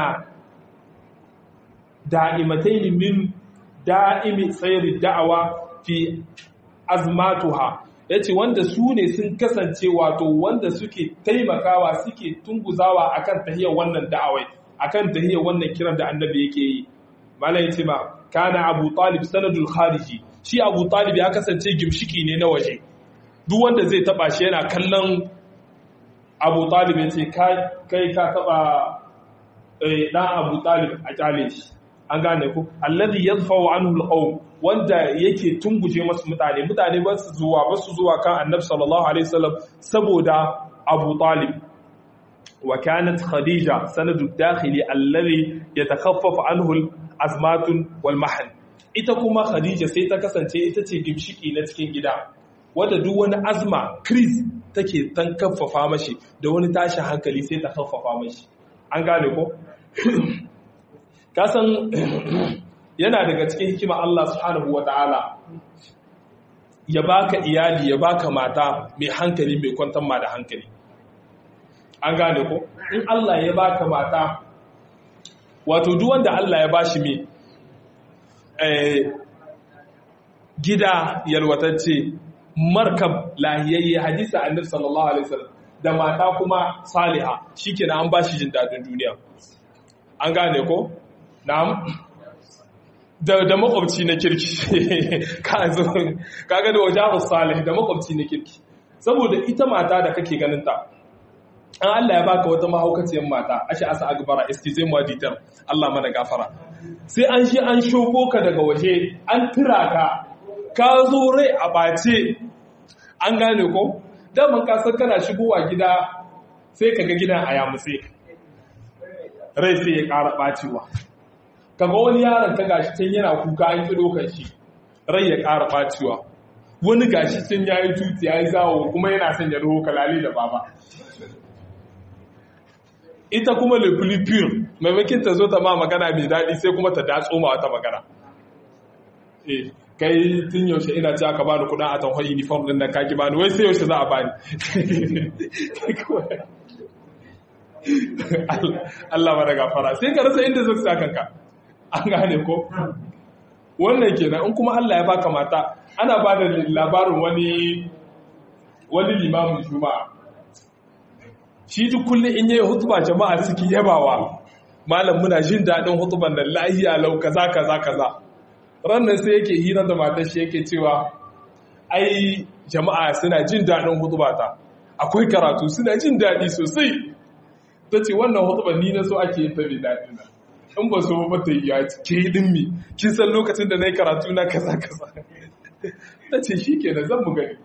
da'imatai ne min da'imi tsayar da'awa fi azmatuha ya ce wanda su ne sun kasance wato wanda suke taimakawa suke tunguzawa akan tahiyar wannan da'awai akan tahiyar wannan kiran da annabi yake yi malam ya ce ma kana abu talib sanadul khariji shi abu talib ya kasance gimshiki ne na waje duk wanda zai taba shi yana kallon abu talib ya ce kai ka taba dan abu talib a kyale shi an gane ku alladhi yadfa'u anhu alqawm wanda yake tunguje masu mutane mutane ba su zuwa ba su zuwa kan annabi sallallahu alaihi wasallam saboda abu talib wa kanat khadija sanadu dakhili alladhi yatakhaffafu anhu azmatun wal mahan ita kuma khadija sai ta kasance ita ce gimshiki na cikin gida wadda duk wani azma kris take tan kaffafa mashi da wani tashin hankali sai ta kaffafa mashi an gane ko kasan yana daga cikin hikima Allah subhanahu wata'ala ya baka iyali ya baka mata mai hankali mai kwantar ma da hankali an gane ko in Allah ya baka mata wato duk wanda Allah ya bashi mai gida yalwatacce markab lahiyayye hadisa annabi sallallahu alaihi wasallam da mata kuma saliha shikenan an bashi jin dadin duniya an gane ko na'am da da makwabci na kirki ka zo kaga da wajahu salih da makwabci na kirki saboda ita mata da kake ganin ta an Allah ya baka wata mahaukaciyar mata ashe asa agbara excuse moi ditar Allah mana gafara sai an shi an shoko ka daga waje an tura ka ka zo rai a bace an gane ko daman ka san kana shigowa gida sai kaga gidan a yamutse rai sai ya ƙara ɓacewa kaga wani yaron ka gashi can yana kuka an ki dokar shi rai ya ƙara ɓacewa wani gashi can ya yi tuti ya yi zawo kuma yana son ya roho kalali da baba ita kuma le filipin maimakin ta zo ta ma magana mai daɗi sai kuma ta datso ma wata magana eh kai tun yaushe ina ci aka bani kudin a tanhon uniform din nan kaki bani wai sai yaushe za a bani Allah mana gafara sai ka rasa inda zai sa kanka an gane ko wannan kenan in kuma Allah ya baka mata ana ba da labarin wani wani limamin juma'a shi duk kullum in yayi hutuba jama'a suke yabawa malam muna jin daɗin hutuban nan lahiya lau kaza kaza kaza rannan sai yake hira da matar shi yake cewa ai jama'a suna jin daɗin hutubata akwai karatu suna jin daɗi sosai ta ce wannan hutuban ni na so ake yin ta mai daɗi na in ba so ba ta yi ya ke din mi kin san lokacin da na yi karatu na kaza kaza ta ce shi ke zan mu gani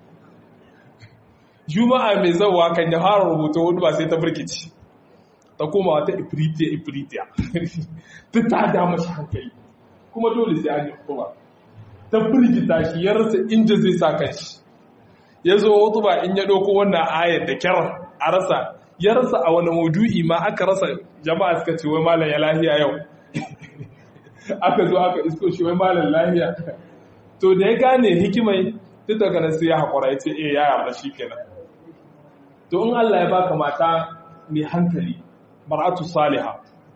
juma'a mai zauwa kan ya fara rubuta hudu ba sai ta birkici ta koma wata ifritiya ifritiya ta ta da mashi hankali kuma dole sai an yi hutuba ta firgita shi ya rasa inda zai sa kanshi ya zo hutuba in ya ɗauko wannan ayar da kyar a rasa ya rasa a wani maudu'i ma aka rasa jama'a suka ce wai malam ya lahiya yau aka zo aka isko shi wai malam lahiya to da ya gane hikimai duk daga nan sai ya haƙura ya ce eh ya yarda shi kenan to in Allah ya baka mata mai hankali mar'atu saliha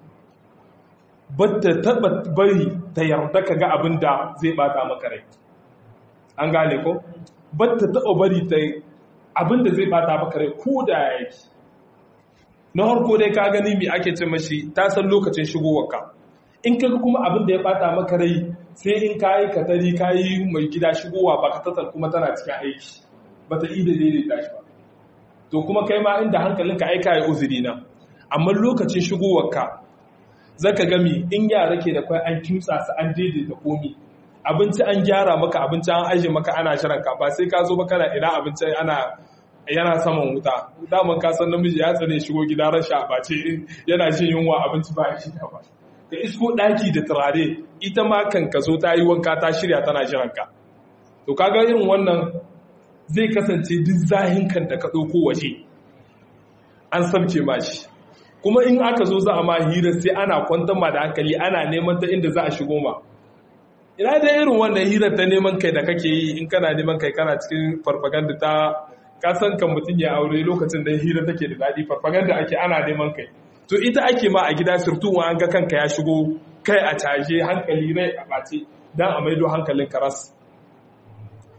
bata taba bari ta yarda ka ga abin da zai bata maka rai an gane ko bata taba bari ta abin da zai bata maka rai ko da yake na harko dai ka gani me ake ce mashi ta san lokacin shigowarka in kaga kuma abin da ya bata maka rai sai in kayi katari kayi mai gida shigowa ba ka tatar kuma tana cikin aiki bata yi da daidaita shi ba to kuma kai ma inda hankalinka aika ya uzuri na amma lokacin shigowarka zaka gami in yara ke da kwai an kimtsa su an daidaita komi abinci an gyara maka abinci an aje maka ana shirin ka ba sai ka zo ba kana ina abinci ana yana saman wuta daman ka san namiji ya tsane shigo gida rasha ba ce yana jin yunwa abinci ba shi ba ka isko daki da turare ita ma kan ka zo ta yi wanka ta shirya tana jiran ka to kaga irin wannan zai kasance duk zahin kan da ka ɗauko waje an sabke ma shi kuma in aka zo za a ma hira sai ana kwantar ma da hankali ana neman ta inda za a shigo ma ina da irin wannan hirar ta neman kai da kake yi in kana neman kai kana cikin farfaganda ta kasan kan mutum ya aure lokacin da hira take da daɗi farfaganda ake ana neman kai to ita ake ma a gida surtu wa an ga kanka ya shigo kai a caje hankali rai a ɓace don a maido hankalin karas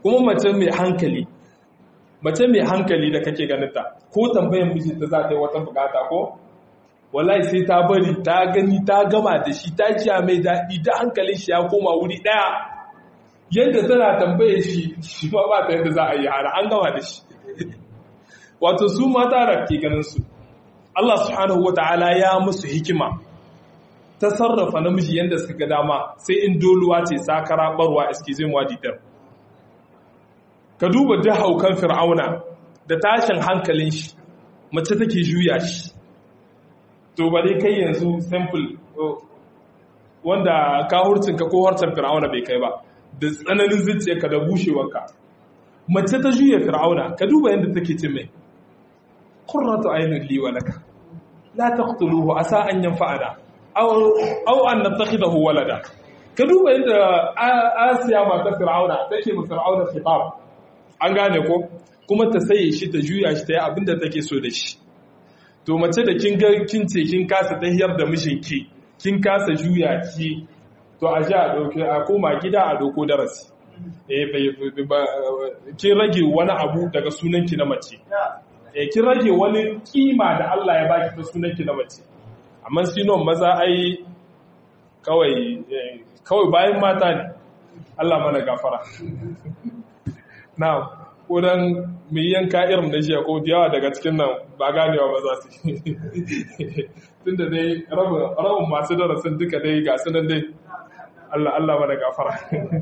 kuma mace mai hankali mace mai hankali da kake ganinta ko tambayan mijinta za ta yi wata bukata ko wallahi sai ta bari ta gani ta gama da shi ta ciya mai daɗi da hankalin shi ya koma wuri ɗaya yadda tana tambaye shi shi ma ba ta yadda za a yi hara an gama da shi wato su mata da ke ganin su Allah subhanahu wata'ala ya musu hikima ta sarrafa namiji yadda suka ga dama sai in doluwa ce sakara barwa excuse me waditar ka duba duk haukan fir'auna da tashin hankalin shi mace take juya shi to ba dai kai yanzu simple wanda ka hurcinka ko harcen fir'auna bai kai ba da tsananin zuciyarka da bushewarka mace ta juya fir'auna ka duba yadda take ce mai qurratu aynun li wa laka la taqtuluhu asa an yanfa'ana aw aw an nattakhidahu walada ka duba yadda asiya mata fir'auna take mu fir'auna khitab an gane ko kuma ta saye shi ta juya shi ta yi abinda take so da shi to mace da kin ga kin ce kin kasa tahiyar da mijinki kin kasa juya ki to a ji a dauke a koma gida a doko darasi eh kin rage wani abu daga sunanki na mace eh kin rage wani kima da Allah ya baki ta sunanki na mace amma sinon maza ai kawai kawai bayan mata ne Allah mana gafara na kodan mai yanka irin da jiya ko yawa daga cikin nan ba ganewa ba za su tun da dai rabin masu darasin duka dai ga sunan dai Allah Allah mana gafara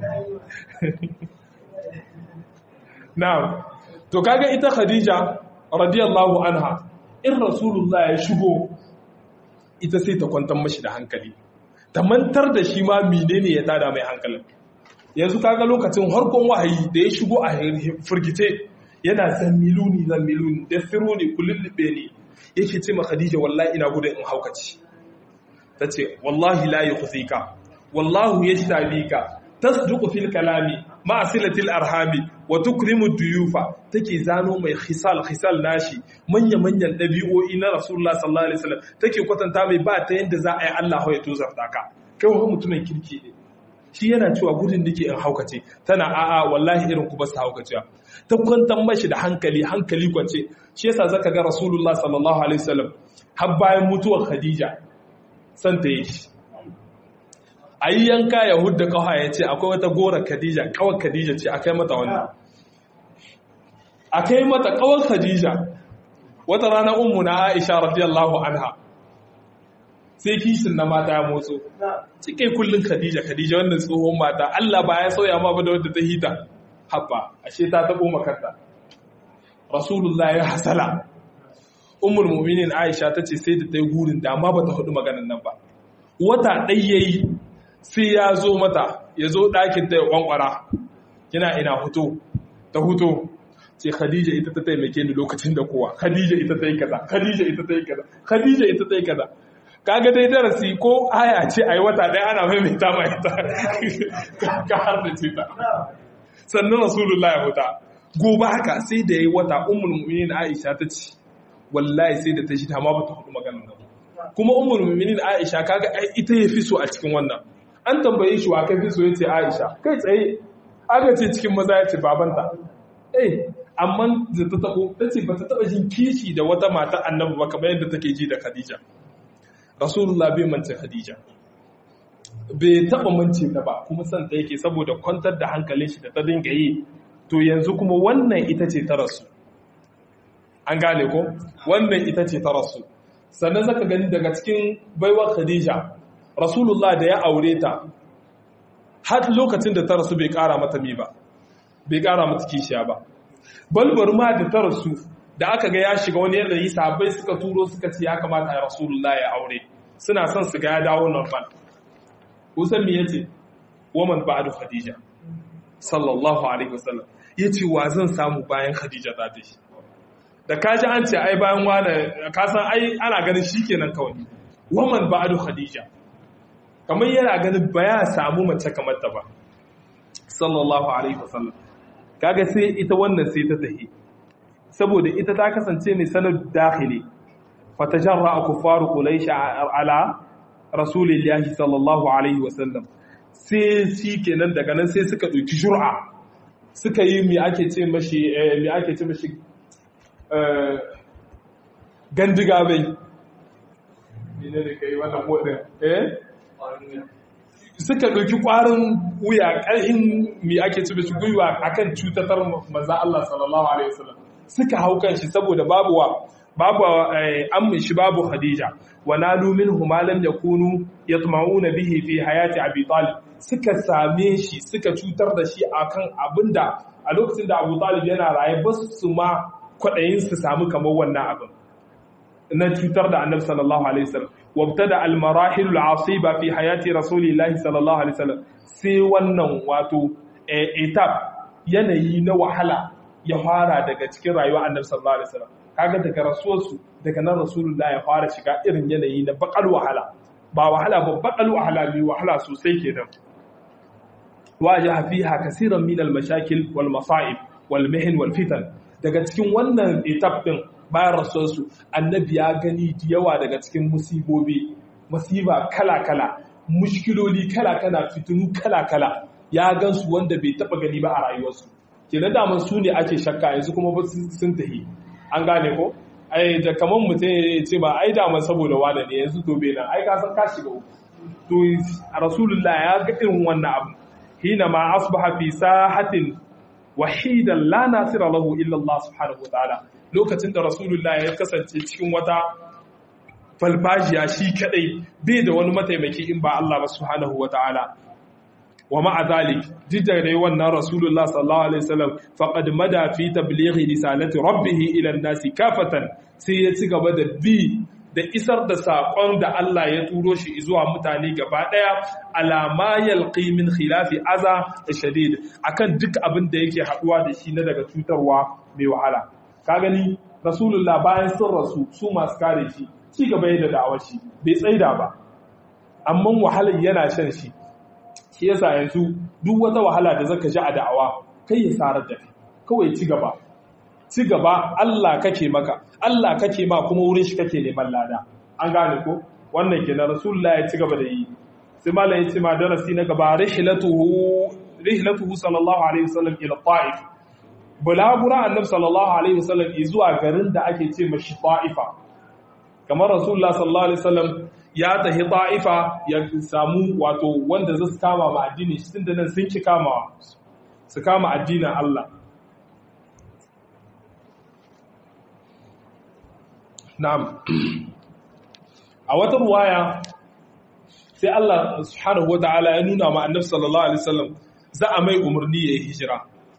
na'am to kaga ita Khadija radiyallahu anha in Rasulullah ya shigo ita sai ta kwantar mashi da hankali ta mantar da shi ma menene ya tada mai hankalin yanzu kaga lokacin harkon wahayi da ya shigo a firgice yana zammiluni zammiluni da firuni kulullube ne yake ce ma Khadija wallahi ina gudun in haukaci tace wallahi la yukhzika wallahu yashtabika tasduqu fil kalami ma silatil arhami wa tukrimu duyufa take zano mai khisal khisal nashi manya manyan dabi'o'i na rasulullah sallallahu alaihi wasallam take kwatanta mai ba ta yanda za a yi Allah ya tozarta ka kai wani mutumin kirki ne shi yana cewa gudun dake in haukace tana a'a wallahi irin ku ba su haukacewa ta kwantar mashi da hankali hankali kwance shi yasa zaka ga rasulullah sallallahu alaihi wasallam har bayan mutuwar khadija san ta yi shi ayi yanka ya hudda kawa ya ce akwai wata gora khadija kawar khadija ce akai mata wannan akai mata kawar khadija wata rana ummu na aisha radiyallahu anha sai kishin na mata ya motso cike kullun khadija khadija wannan tsohon mata Allah ba ya sauya ma ba da wadda ta hita habba ashe ta tabo makarta rasulullah ya hasala ummul mu'minin aisha tace sai da tayi gurin da ma bata hudu maganan nan ba wata dai yayi sai ya zo mata ya zo ɗakin ta ya kwankwara kina ina huto ta huto sai khadija ita ta taimake ni lokacin da kowa khadija ita ta yi kaza khadija ita ta yi kaza khadija ita ta yi kaza kaga dai darasi ko aya ce a yi wata ɗaya ana maimaita ma ita ka har da ce ta sannan rasulullah ya huta gobe haka sai da ya yi wata ummul mu'minin aisha ta ce wallahi sai da ta shi ta ma bata hudu maganar nan kuma ummul mu'minin aisha kaga ita ya fi so a cikin wannan an tambaye shi wa kai fi so yace aisha kai tsaye aka ce cikin maza ya ce babanta eh amma da ta tabo ta ce ba ta taba jin kishi da wata mata annabi ba kamar yadda take ji da khadija rasulullah bai mance khadija bai taba mance ta ba kuma san ta yake saboda kwantar da hankalin shi da ta dinga yi to yanzu kuma wannan ita ce ta rasu an gane ko wannan ita ce ta rasu sannan zaka gani daga cikin baiwar khadija rasulullah da ya aure ta har lokacin da ta rasu bai kara mata mi ba bai kara mata kishiya ba balbar ma da ta rasu da aka ga ya shiga wani yanayi sahabbai suka turo suka ce ya kamata ya rasulullah ya aure suna son su ga ya dawo normal kusan me yace woman ba'du khadija sallallahu alaihi wasallam yace wa zan samu bayan khadija za ta shi da kaji an ce ai bayan wani ka san ai ana ganin shikenan kawai woman ba'du khadija kamar yana ganin ba ya samu mace kamar ta ba sallallahu alaihi wasallam kaga sai ita wannan sai ta tahi saboda ita ta kasance mai sanar dakhili fatajarra kufaru quraish ala rasulillahi sallallahu alaihi wasallam sai shi kenan daga nan sai suka dauki jur'a suka yi mi ake ce mashi mi ake ce mashi gandiga bai ne da kai wannan modin eh suka ɗauki ƙwarin wuya ƙarhin mi ake ci bishi gwiwa akan cutatar maza Allah sallallahu alaihi wasallam suka hau kan shi saboda babu wa babu ammin shi babu Khadija wa nalu minhu ma lam yakunu yatma'una bihi fi hayati Abi Talib suka same shi suka cutar da shi akan abinda a lokacin da Abu Talib yana raye ba su ma kwaɗayin su samu kamar wannan abin na cutar da Annabi sallallahu alaihi wasallam وابتدى المراحل العصيبة في حياة رسول الله صلى الله عليه وسلم sai wannan wato etap yanayi na wahala ya fara daga cikin rayuwa annabi sallallahu alaihi wasallam kaga daga rasuwarsu daga nan rasulullah ya fara shiga irin yanayi na bakal wahala ba wahala ba bakal wahala mai wahala sosai kenan wajaha fiha kaseeran min al-mashakil wal masa'ib wal mihin wal fitan daga cikin wannan etap din bayan rasuwarsu annabi ya gani da yawa daga cikin musibobi masiba kala-kala mushkiloli kala-kala fitinu kala-kala ya gansu wanda bai taba gani ba a rayuwarsu kenan daman su ne ake shakka yanzu kuma ba sun tahi an gane ko ai da kaman mutum ya ce ba ai daman saboda wada ne yanzu to bai nan ai ka san ka shiga uku to rasulullah ya ga irin wannan abu hina ma asbaha fi sahatin wahidan la nasira lahu illa Allah subhanahu wa ta'ala lokacin da rasulullah ya kasance cikin wata falfajiya shi kadai bai da wani mataimaki in ba Allah ba subhanahu wata'ala wa ma'a zalik dai wannan rasulullah sallallahu alaihi wasallam faqad mada fi tablighi risalati rabbih ila an-nasi kafatan sai ya ci gaba da bi da isar da saƙon da Allah ya turo shi zuwa mutane gaba ɗaya alama yalqi min khilafi aza da shadid akan duk abin da yake haɗuwa da shi na daga cutarwa mai wahala ka gani rasulullah bayan sun rasu su masu kare shi ci gaba da da'awar shi bai tsaida ba amma wahalar yana shan shi shi yasa yanzu duk wata wahala da zaka ji a da'awa kai ya sarar da kai kawai ci gaba ci gaba Allah kake maka Allah kake ma kuma wurin shi kake neman lada an gane ko wannan kenan rasulullah ya ci gaba da yi sai malam ya ce ma darasi na gaba rihlatuhu rihlatuhu sallallahu alaihi wasallam ila ta'if bulagura annabi sallallahu alaihi wasallam zuwa garin da ake ce mashi ta'ifa kamar rasulullah sallallahu alaihi wasallam ya tahi ta'ifa ya samu wato wanda zai kama ma addini shi tunda nan sun ki kama su kama addinin Allah na'am a wata ruwaya sai Allah subhanahu wataala ya nuna ma annabi sallallahu alaihi wasallam za a mai umarni yayi hijira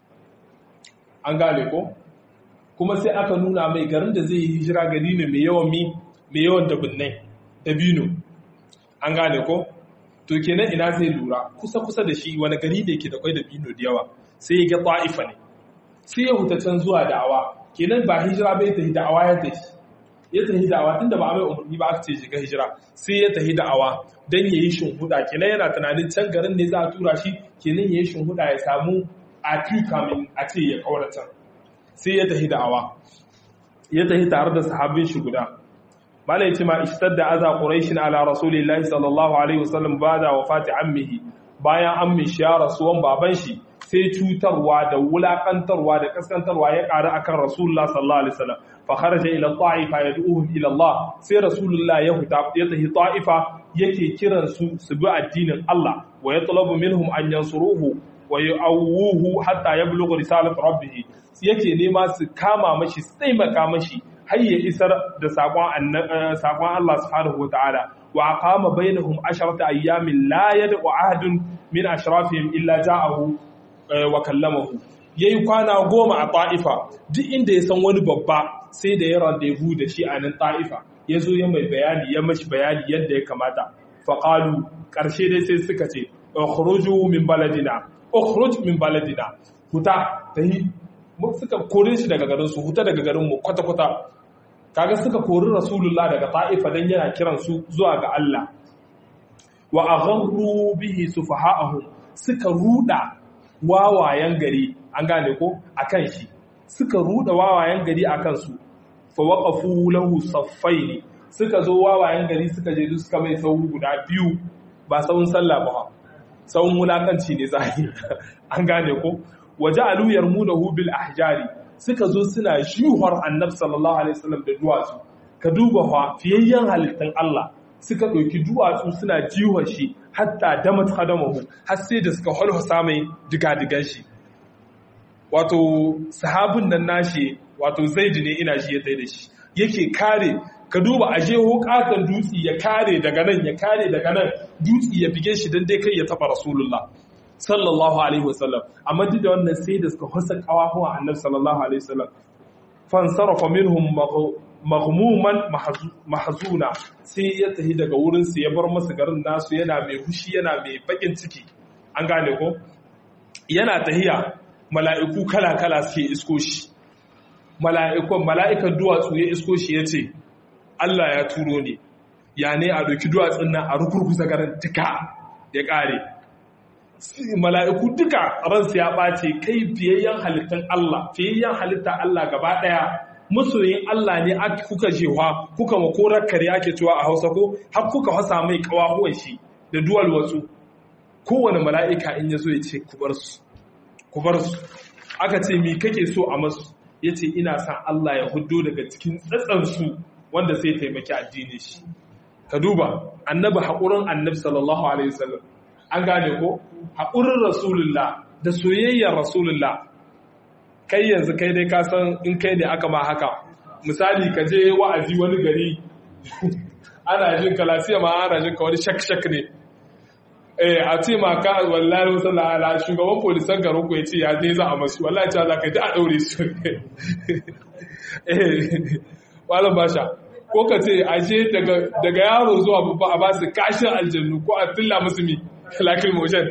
an gane ko kuma sai aka nuna mai garin da zai yi hijira gari ne mai yawan mi mai yawan dabinnai dabino an gane ko to kenan ina zai lura kusa kusa da shi wani gari da yake da kwai dabino da yawa sai ya ga ta'ifa ne sai ya huta can zuwa da'awa kenan ba hijira bai tafi da'awa ya tafi ya tafi da'awa tunda ba a mai umarni ba aka ce shiga hijira sai ya tafi da'awa dan yayi shinhuda kenan yana tunanin can garin ne za a tura shi kenan yayi shinhuda ya samu a kamin a ce ya kaurata sai ya tafi da'awa ya tafi tare da sahabbin shi guda malai ce ma ishtadda aza quraishin ala rasulillahi sallallahu alaihi wasallam bada wafati ammihi bayan ammin shi ya rasuwan baban shi sai cutarwa da wulakantarwa da kaskantarwa ya ƙara akan rasulullah sallallahu alaihi wasallam fa kharaja ila ta'ifa yad'uhum ila Allah sai rasulullah ya huta ya tafi ta'ifa yake kiran su su bi addinin Allah wa yatlabu minhum an yansuruhu wa yu'awuhu hatta yablugha risalat rabbih yake nema su kama mashi su taimaka mashi har ya isar da sakon sakon Allah subhanahu wataala wa aqama bainahum asharata ayyamin la yad'u ahadun min ashrafihim illa ja'ahu wa kallamahu yayi kwana goma a ta'ifa duk inda ya san wani babba sai da ya rendezvous da shi a nan ta'ifa ya zo ya mai bayani ya mashi bayani yadda ya kamata faqalu karshe dai sai suka ce ukhruju min baladina ukhruj min baladina huta tahi suka kore shi daga garin su huta daga garin mu kwata kwata kaga suka kori rasulullah daga ta'ifa dan yana kiran su zuwa ga Allah wa agharru bihi sufaha'ahum suka ruda wawayen gari an gane ko akan shi suka ruda wawayen gari akan su fa waqafu lahu saffaini suka zo wawayen gari suka je suka mai sau guda biyu ba sauun sallah ba sauun wulakanci ne zahiri an gane ko waja'alu yarmunahu bil ahjari suka zo suna juhar annabi sallallahu alaihi wasallam da duwatsu ka duba fa fiyayyen halittan Allah suka ɗauki duwatsu suna jiwon shi hatta damat khadamahu har sai da suka holhosa mai digadigan shi wato sahabin nan nashi wato zaidi ne ina shi ya tsaye da shi yake kare ka duba a je hukatan dutse ya kare daga nan ya kare daga nan dutse ya bige shi don dai kai ya taba rasulullah sallallahu alaihi wasallam amma duk da wannan sai da suka hasa kawahuwa annabi sallallahu alaihi wasallam fansarafa minhum maghmuman mahzuna sai ya tafi daga wurin su ya bar masa garin nasu yana mai hushi yana mai bakin ciki an gane ko yana tahiya mala'iku kala kala suke isko shi mala'ikon mala'ikan duwatsu ya isko shi yace Allah ya turo ne ya ne a doki duwatsun nan a rukurkusa garin duka ya kare mala'iku duka ransu ya ɓace kai fiyayyen halittar Allah fiyayyen halittar Allah gaba ɗaya masoyin Allah ne kuka jewa kuka makorar kare ake cewa a hausa ko har kuka hasa mai kawahuwan shi da duwal watsu kowane mala'ika in ya zo ya ce ku bar su aka ce mi kake so a masu ya ce ina san Allah ya hudo daga cikin tsatsansu wanda sai taimaki addini shi ka duba annabi haƙurin annabi sallallahu alaihi wasallam an gane ko haƙurin rasulullah da soyayyar rasulullah kai yanzu kai dai kasan in kai ne aka ma haka misali ka je wa'azi wani gari ana jin ka lafiya ma ana jin ka wani shak-shak ne eh a ce ma ka wallahi wasalla ala shugaban polisan garin ku ya ce ya zai za a masu wallahi ce za ka ji a ɗaure su eh malam basha ko ka ce a je daga yaro zuwa babba a ba su kashin aljannu ko a tilla musu mi lakil motion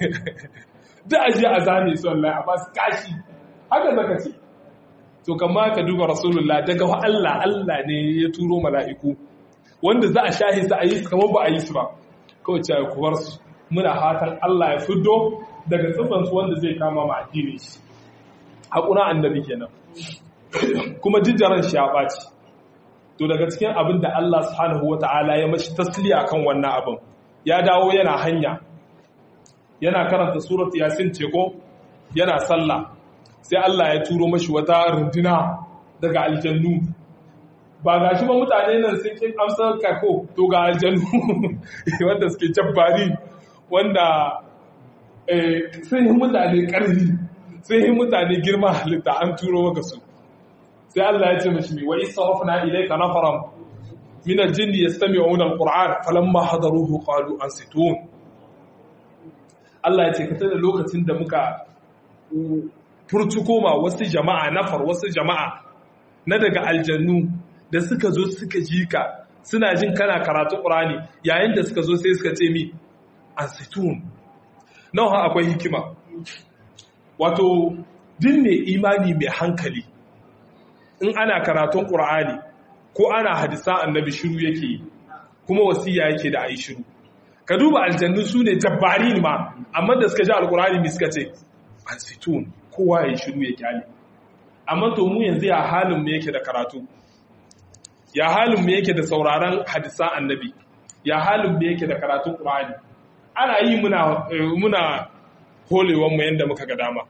da a je a zane su wallahi a ba su kashi haka zaka ce to kama ka duba rasulullah daga wa Allah Allah ne ya turo mala'iku wanda za a shahi su a yi kamar ba a yi su ba kawai ce ku bar su muna fatan Allah ya fiddo daga tsifan su wanda zai kama ma addini shi hakuna annabi kenan kuma jijjaran shi ya ɓaci to daga cikin abin da Allah subhanahu wata'ala ya mashi tasliya kan wannan abin ya dawo yana hanya yana karanta surat yasin teko yana sallah sai Allah ya turo mashi wata runduna daga aljannu ba ga shi ba mutane nan sun kin amsar kako to ga aljannu wanda suke jabbari wanda sun yi mutane ƙarfi sun yi mutane girma halitta an turo maka su sai Allah ya ce mashi mai wa isarafna ilayka nafaran min aljinni yastami'una alquran falamma hadaruhu qalu ansitun Allah ya ce ka tada lokacin da muka furtuko ma wasu jama'a nafar wasu jama'a na daga aljannu da suka zo suka ji ka suna jin kana karatu qur'ani yayin da suka zo sai suka ce mi ansitun nawa akwai hikima wato dinne imani mai hankali in ana karatun ƙur'ani ko ana hadisan annabi shiru yake yi kuma wasiya yake da ayi shiru ka duba aljannu su ne jabbari ma amma da suka ji alƙur'ani mai suka ce ansitun kowa ya yi shiru ya kyale amma to mu yanzu ya halin mu yake da karatu ya halin mu yake da sauraron hadisan annabi ya halin mu yake da karatun ƙur'ani ana yi muna muna holewan mu yanda muka ga dama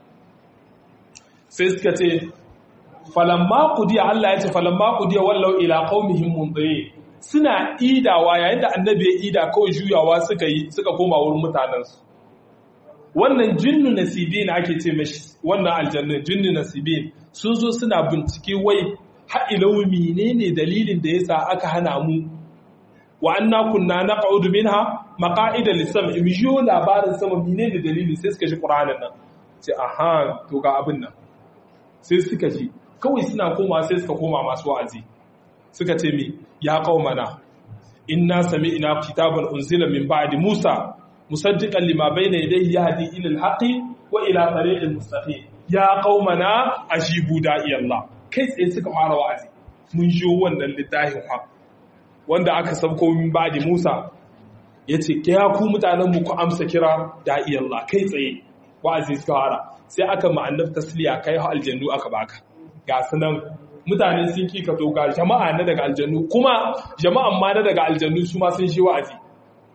sai suka ce falamma qudiya Allah ya ce falamma qudiya wallau ila qaumihim mundirin suna idawa yayin da annabi ya ida kawai juyawa suka yi suka koma wurin mutanensu wannan jinnu nasibin ake ce mashi wannan aljannin jinnu nasibin sun zo suna bincike wai ha'ilau menene dalilin da yasa aka hana mu wa anna kunna naq'udu minha maqa'ida lis-sam'i mijo labarin sama menene dalilin sai suka ji qur'anin nan sai aha to ga abin nan sai suka ji kawai suna koma sai suka koma masu wa'azi suka ce mi ya qaumana inna sami'na kitaban unzila min ba'di Musa musaddiqan lima bayna yadayhi yahdi ila al-haqqi wa ila tariqin mustaqim ya qaumana ajibu da'i Allah kai tsaye suka fara wa'azi mun ji wannan littafin fa wanda aka sabko min ba'di Musa yace ke ya ku mutanen mu ku amsa kira da'i Allah kai tsaye wa'azi suka fara sai aka ma'annaf tasliya kai aljannu aka baka ga sunan mutane sun kika toka jama'a na daga aljannu kuma jama'an ma na daga aljannu su ma sun shi wa'azi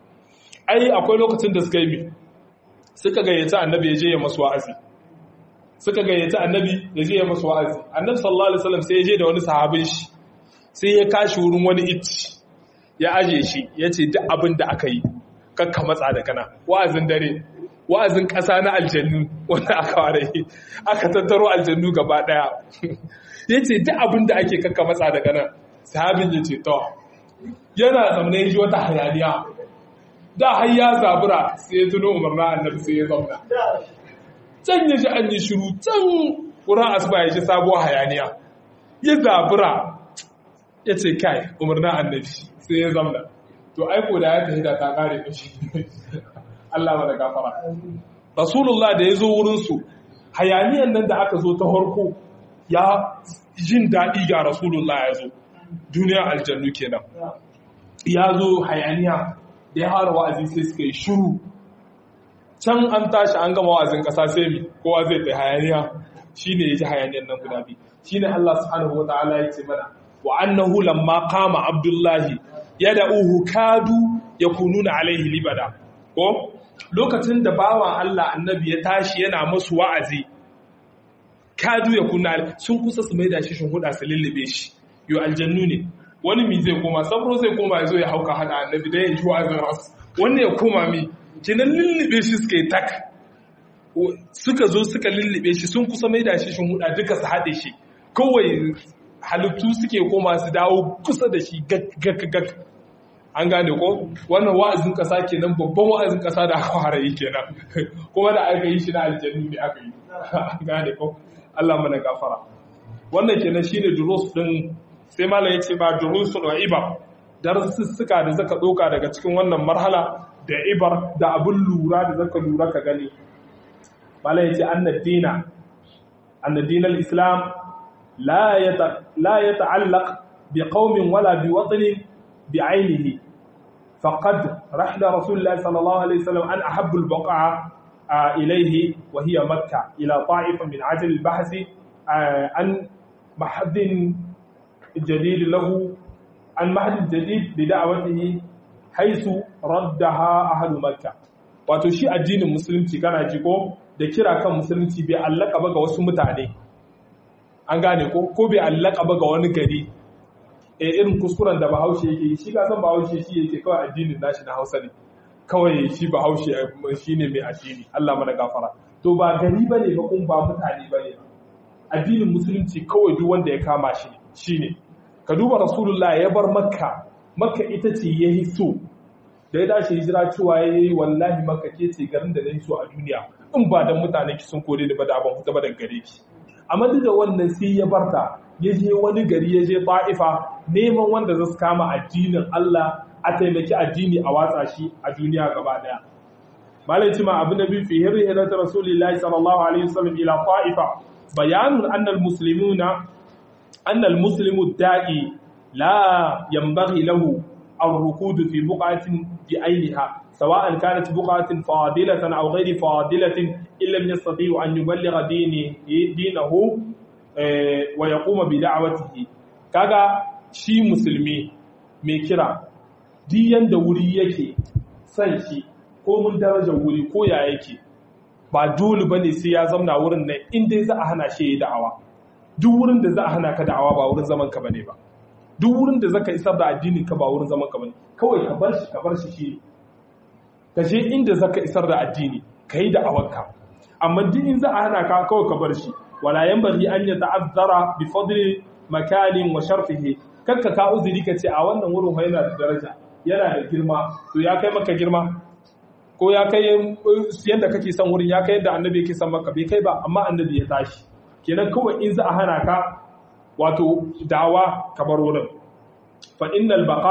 ai akwai lokacin da suka yi mi suka gayyaci annabi ya je ya masu wa'azi suka gayyaci annabi da zai yi masu wa'azi annabi sallallahu alaihi wasallam sai ya je da wani sahabin shi sai ya kashi wurin wani itti ya aje shi ya ce duk abin da aka yi kakka matsa da kana wa'azin dare wa'azin ƙasa na aljannu wanda aka ware aka tattaro aljannu gaba ɗaya ya ce duk abin da ake kakka matsa da kana sahabin ya ce to yana zamne ji wata hayaniya da har ya zabura sai ya tuno umarna annabi sai ya zauna can ya ji an yi shiru can wurin asuba ya ji sabuwar hayaniya ya zabura ya ce kai umarna annabi sai ya zamna to aiko da ya tafi da ta kare mishi Allah mana gafara rasulullah da ya zo wurinsu hayaniyan nan da aka zo ta harko ya jin daɗi ga rasulullah ya zo duniyar aljannu kenan ya zo hayaniya da ya hara wa'azi sai suka yi shuru can an tashi an gama wa'azin ƙasa sai mi kowa zai tsaye hayaniya shine ya ji hayaniyan nan guda biyu shine Allah subhanahu wa ta'ala ya ce mana wa annahu lamma qama abdullahi yad'uhu kadu yakununa alaihi libada ko lokacin da bawan Allah annabi ya tashi yana musu wa'azi kadu yakuna sun kusa su maida shi shin huda su lullube shi yo aljannu ne wani mi zai koma sabro zai koma yazo ya hauka hada annabi da ya ji wa'azin ras wanda ya koma mi kinan lullube shi suka yi tak suka zo suka lullube shi sun kusa maida shi shin huda duka su haɗe shi kawai halittu suke koma su dawo kusa da shi gag an gane ko wannan wa'azin kasa kenan babban wa'azin kasa da aka fara yi kenan kuma da aka yi shi na aljannu ne aka yi an gane ko Allah mana gafara wannan kenan shine durus din sai malam yace ba durusun wa ibar darussuka da zaka doka daga cikin wannan marhala da ibar da abun lura da zaka lura ka gani malam yace annad dina annad dinal islam لا لا يتعلق بقوم ولا بوطن بعينه فقد رحل رسول الله صلى الله عليه وسلم أن أحب البقعة إليه وهي مكة إلى طائفة من عجل البحث عن محد جديد له عن محد جديد لدعوته حيث ردها أهل مكة wato shi addinin musulunci kana ji ko da kira kan musulunci bai allaka ba ga wasu mutane an gane ko ko bai allaka ba ga wani gari e irin kuskuren da bahaushe yake yi shi kasan bahaushe shi yake kawai addinin nashi na hausa ne kawai shi bahaushe shi ne mai addini Allah mana gafara to ba gari ba ne ba kun ba mutane ba ne addinin musulunci kawai duk wanda ya kama shi shi ne ka duba rasulullah ya bar makka makka ita ce ya yi so da ya dace hijira cewa ya yi wallahi makka ke ce garin da na yi so a duniya in ba dan mutane ki sun kore ni ba da ban fita ba daga gare ki amma duk da wannan sai ya barta ya je wani gari ya je ta'ifa neman wanda zai kama addinin Allah a taimaki addini a watsa shi a duniya gaba daya malai cima abu na biyu fi hirri hirata rasulillahi sallallahu alaihi wasallam ila ta'ifa bayanun annal muslimuna annal muslimu da'i la yanbaghi lahu الركود في بقعة بعينها سواء كانت بقعة فاضلة أو غير فاضلة إن لم يستطيع أن يبلغ دينه, دينه ويقوم بدعوته kaga shi musulmi mai kira diyan da wuri yake san shi ko mun darajar wuri ko ya yake ba dole bane sai ya zamna wurin nan in dai za a hana shi ya da'awa duk wurin da za a hana ka da'awa ba wurin zaman ka bane ba duk wurin da zaka isar da addinin ka ba wurin zaman ka bane kawai ka bar shi ka bar shi shi ka je inda zaka isar da addini ka yi da'awarka amma duk in za a hana ka kawai ka bar shi wala yanbaghi an yata'azzara bi fadli makanin wa sharfihi kakka ka uzuri ka ce a wannan wurin fa yana da daraja yana da girma to ya kai maka girma ko ya kai yanda kake son wurin ya kai yadda annabi yake son maka bai kai ba amma annabi ya tashi kenan kawai in za a hana ka wato dawa kamar wurin fa innal baqa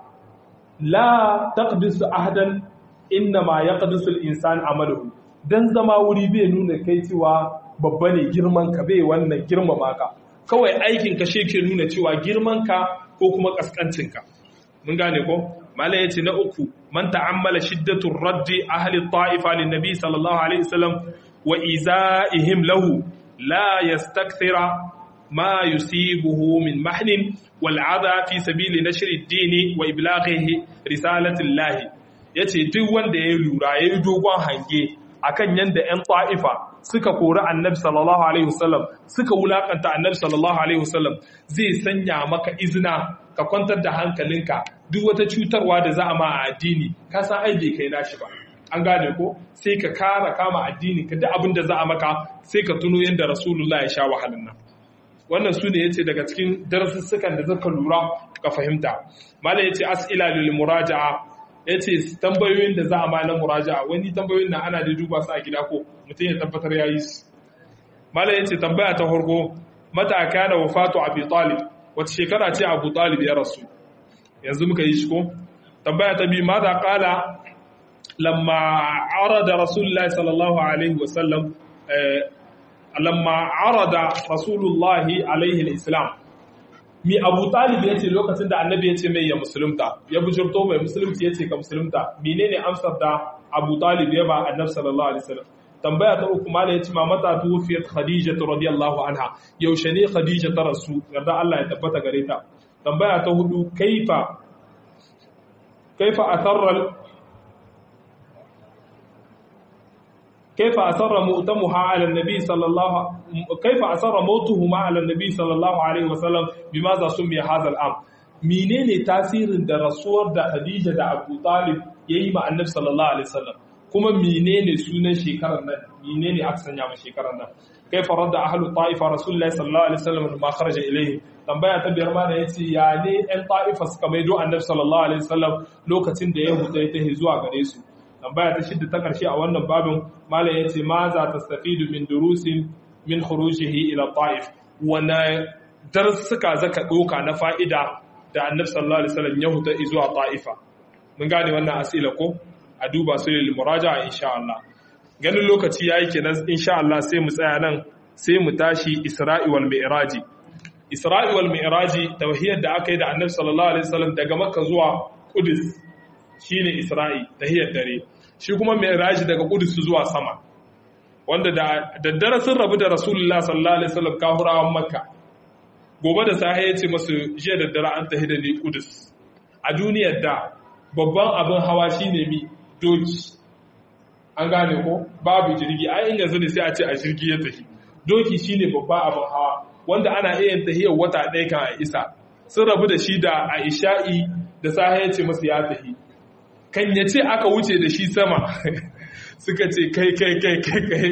la taqdis ahadan inna ma yaqdisu al-insan amaluhu dan zama wuri bai nuna kai cewa babba ne girman ka bai wannan girmama ka kawai aikin ka ke nuna cewa girman ka ko kuma kaskancin ka mun gane ko mala yace na uku man ta'ammala shiddatu raddi ahli ta'ifa lin nabi sallallahu alaihi wasallam wa izaihim lahu la yastakthira ما يصيبه من محن والعذى في سبيل نشر الدين وإبلاغه رسالة الله yace duk wanda ya lura ya yi dogon hange akan yanda ƴan ta'ifa suka kori annabi sallallahu alaihi wasallam suka wulakanta annabi sallallahu alaihi wasallam zai sanya maka izina ka kwantar da hankalinka duk wata cutarwa da za a ma a addini ka san ai bai kai nashi ba an gane ko sai ka kara kama addini ka duk abin da za a maka sai ka tuno yadda rasulullah ya sha wahalan nan wannan su ne yace daga cikin darasussukan da zaka lura ka fahimta malam yace as'ila lil muraja'a yace tambayoyin da za a ma na muraja'a wani tambayoyin nan ana da duba su a gida ko mutum ya tabbatar yayi su malam yace tambaya ta farko mata kana wafatu abi talib wata shekara ce abu talib ya rasu yanzu muka yi shi ko tambaya ta biyu mata kala lamma arada rasulullahi sallallahu alaihi wasallam lamma arada rasulullahi alaihi islam mi abu talib ya ce lokacin da annabi ya ce mai ya musulunta ya bujurto mai musulunci ya ce ka musulunta menene amsar da abu talib ya ba annabi sallallahu alaihi wasallam tambaya ta uku mala ya ce mamata tuwfiyat khadija radiyallahu anha yaushe ne khadija ta rasu yarda Allah ya tabbata gare ta tambaya ta hudu kaifa kaifa asarra كيف أسر مؤتمها على النبي صلى الله كيف أسر موتهما على النبي صلى الله عليه وسلم بماذا سمي هذا الأمر menene tasirin da rasuwar da Khadija da Abu Talib yayi ma Annabi sallallahu alaihi wasallam kuma menene sunan shekarar nan menene aka sanya ma shekarar nan kaifa radda ahlu ta'ifa rasulullahi sallallahu alaihi wasallam ma kharaja ilayhi tambaya ta biyar ma da yace ya ne ɗan ta'ifa suka maido Annabi sallallahu alaihi wasallam lokacin da ya huta ya tahi zuwa gare su tambaya ta shidda ta karshe a wannan babin malam yace ma za ta stafidu min durusin min khurujihi ila ta'if wana darsuka zaka doka na fa'ida da annabi sallallahu alaihi wasallam ya huta zuwa ta'ifa mun gane wannan asila ko a duba su lil muraja'a insha Allah ganin lokaci yayi kenan insha Allah sai mu tsaya nan sai mu tashi Isra'i wal Mi'raji Isra'i wal Mi'raji tauhiyar da aka yi da annabi sallallahu alaihi wasallam daga Makka zuwa Qudus shine Isra'i tahiyar dare shi kuma Mi'raji daga Qudus zuwa sama wanda da daddare sun rabu da Rasulullah sallallahu alaihi wasallam kafirawan Makka gobe da sahi ya ce masu jiya daddare an tahi da ni Qudus a duniyar da babban abin hawa shine mi doki an gane ko babu jirgi ai in yanzu ne sai a ce a jirgi ya tafi doki shine babban abin hawa wanda ana iya tahiyar wata ɗaya kan a isa sun rabu da shi da a isha'i da sahi ya ce masu ya tafi kan ya ce aka wuce da shi sama suka ce kai kai kai kai kai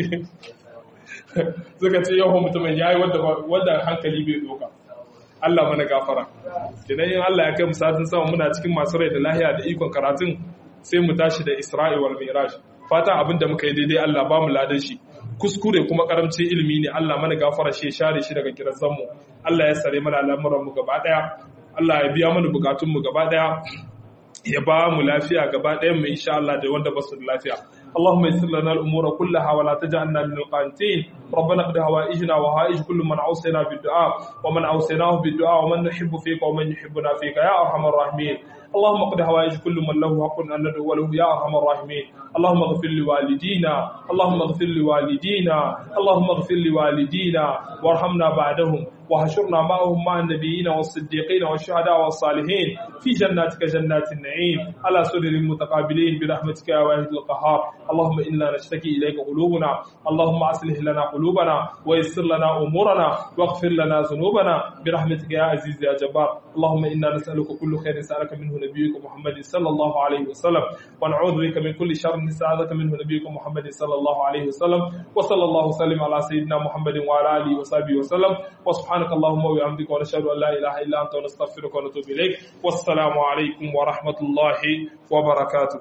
suka ce yawan mutumin ya yi wadda hankali bai doka Allah mana gafara idan yin Allah ya kai mu satin sama muna cikin masu rai da lahiya da ikon karatun sai mu tashi da Isra'i wal Mi'raj fata abin da muka yi daidai Allah ba mu ladan shi kuskure kuma karamcin ilimi ne Allah mana gafara shi share shi daga kirazan mu Allah ya sare mana al'amuran mu gaba daya Allah ya biya mana bukatun mu gaba daya ya ba mu lafiya gaba ɗayan mu insha Allah da wanda ba su da lafiya اللهم يسر لنا الامور كلها ولا تجعلنا من القانتين ربنا اقض هوائجنا وهائج كل من اوصينا بالدعاء ومن اوصيناه بالدعاء ومن نحب فيك ومن يحبنا فيك يا ارحم الراحمين اللهم اقض هوائج كل من له حق ان ندعو له يا ارحم الراحمين اللهم اغفر لوالدينا اللهم اغفر لوالدينا اللهم اغفر لوالدينا وارحمنا بعدهم وحشرنا معهم مع النبيين والصديقين والشهداء والصالحين في جناتك جنات النعيم على سرر متقابلين برحمتك يا واحد القهار اللهم إنا نشتكي إليك قلوبنا اللهم أصلح لنا قلوبنا ويسر لنا أمورنا واغفر لنا ذنوبنا برحمتك يا عزيز يا جبار اللهم إنا نسألك كل خير سألك منه نبيك محمد صلى الله عليه وسلم ونعوذ بك من كل شر نستعاذك منه نبيك محمد صلى الله عليه وسلم وصلى الله وسلم على سيدنا محمد وعلى آله وصحبه وسلم وسبحانك اللهم وبحمدك ونشهد أن لا إله إلا أنت ونستغفرك ونتوب إليك والسلام عليكم ورحمة الله وبركاته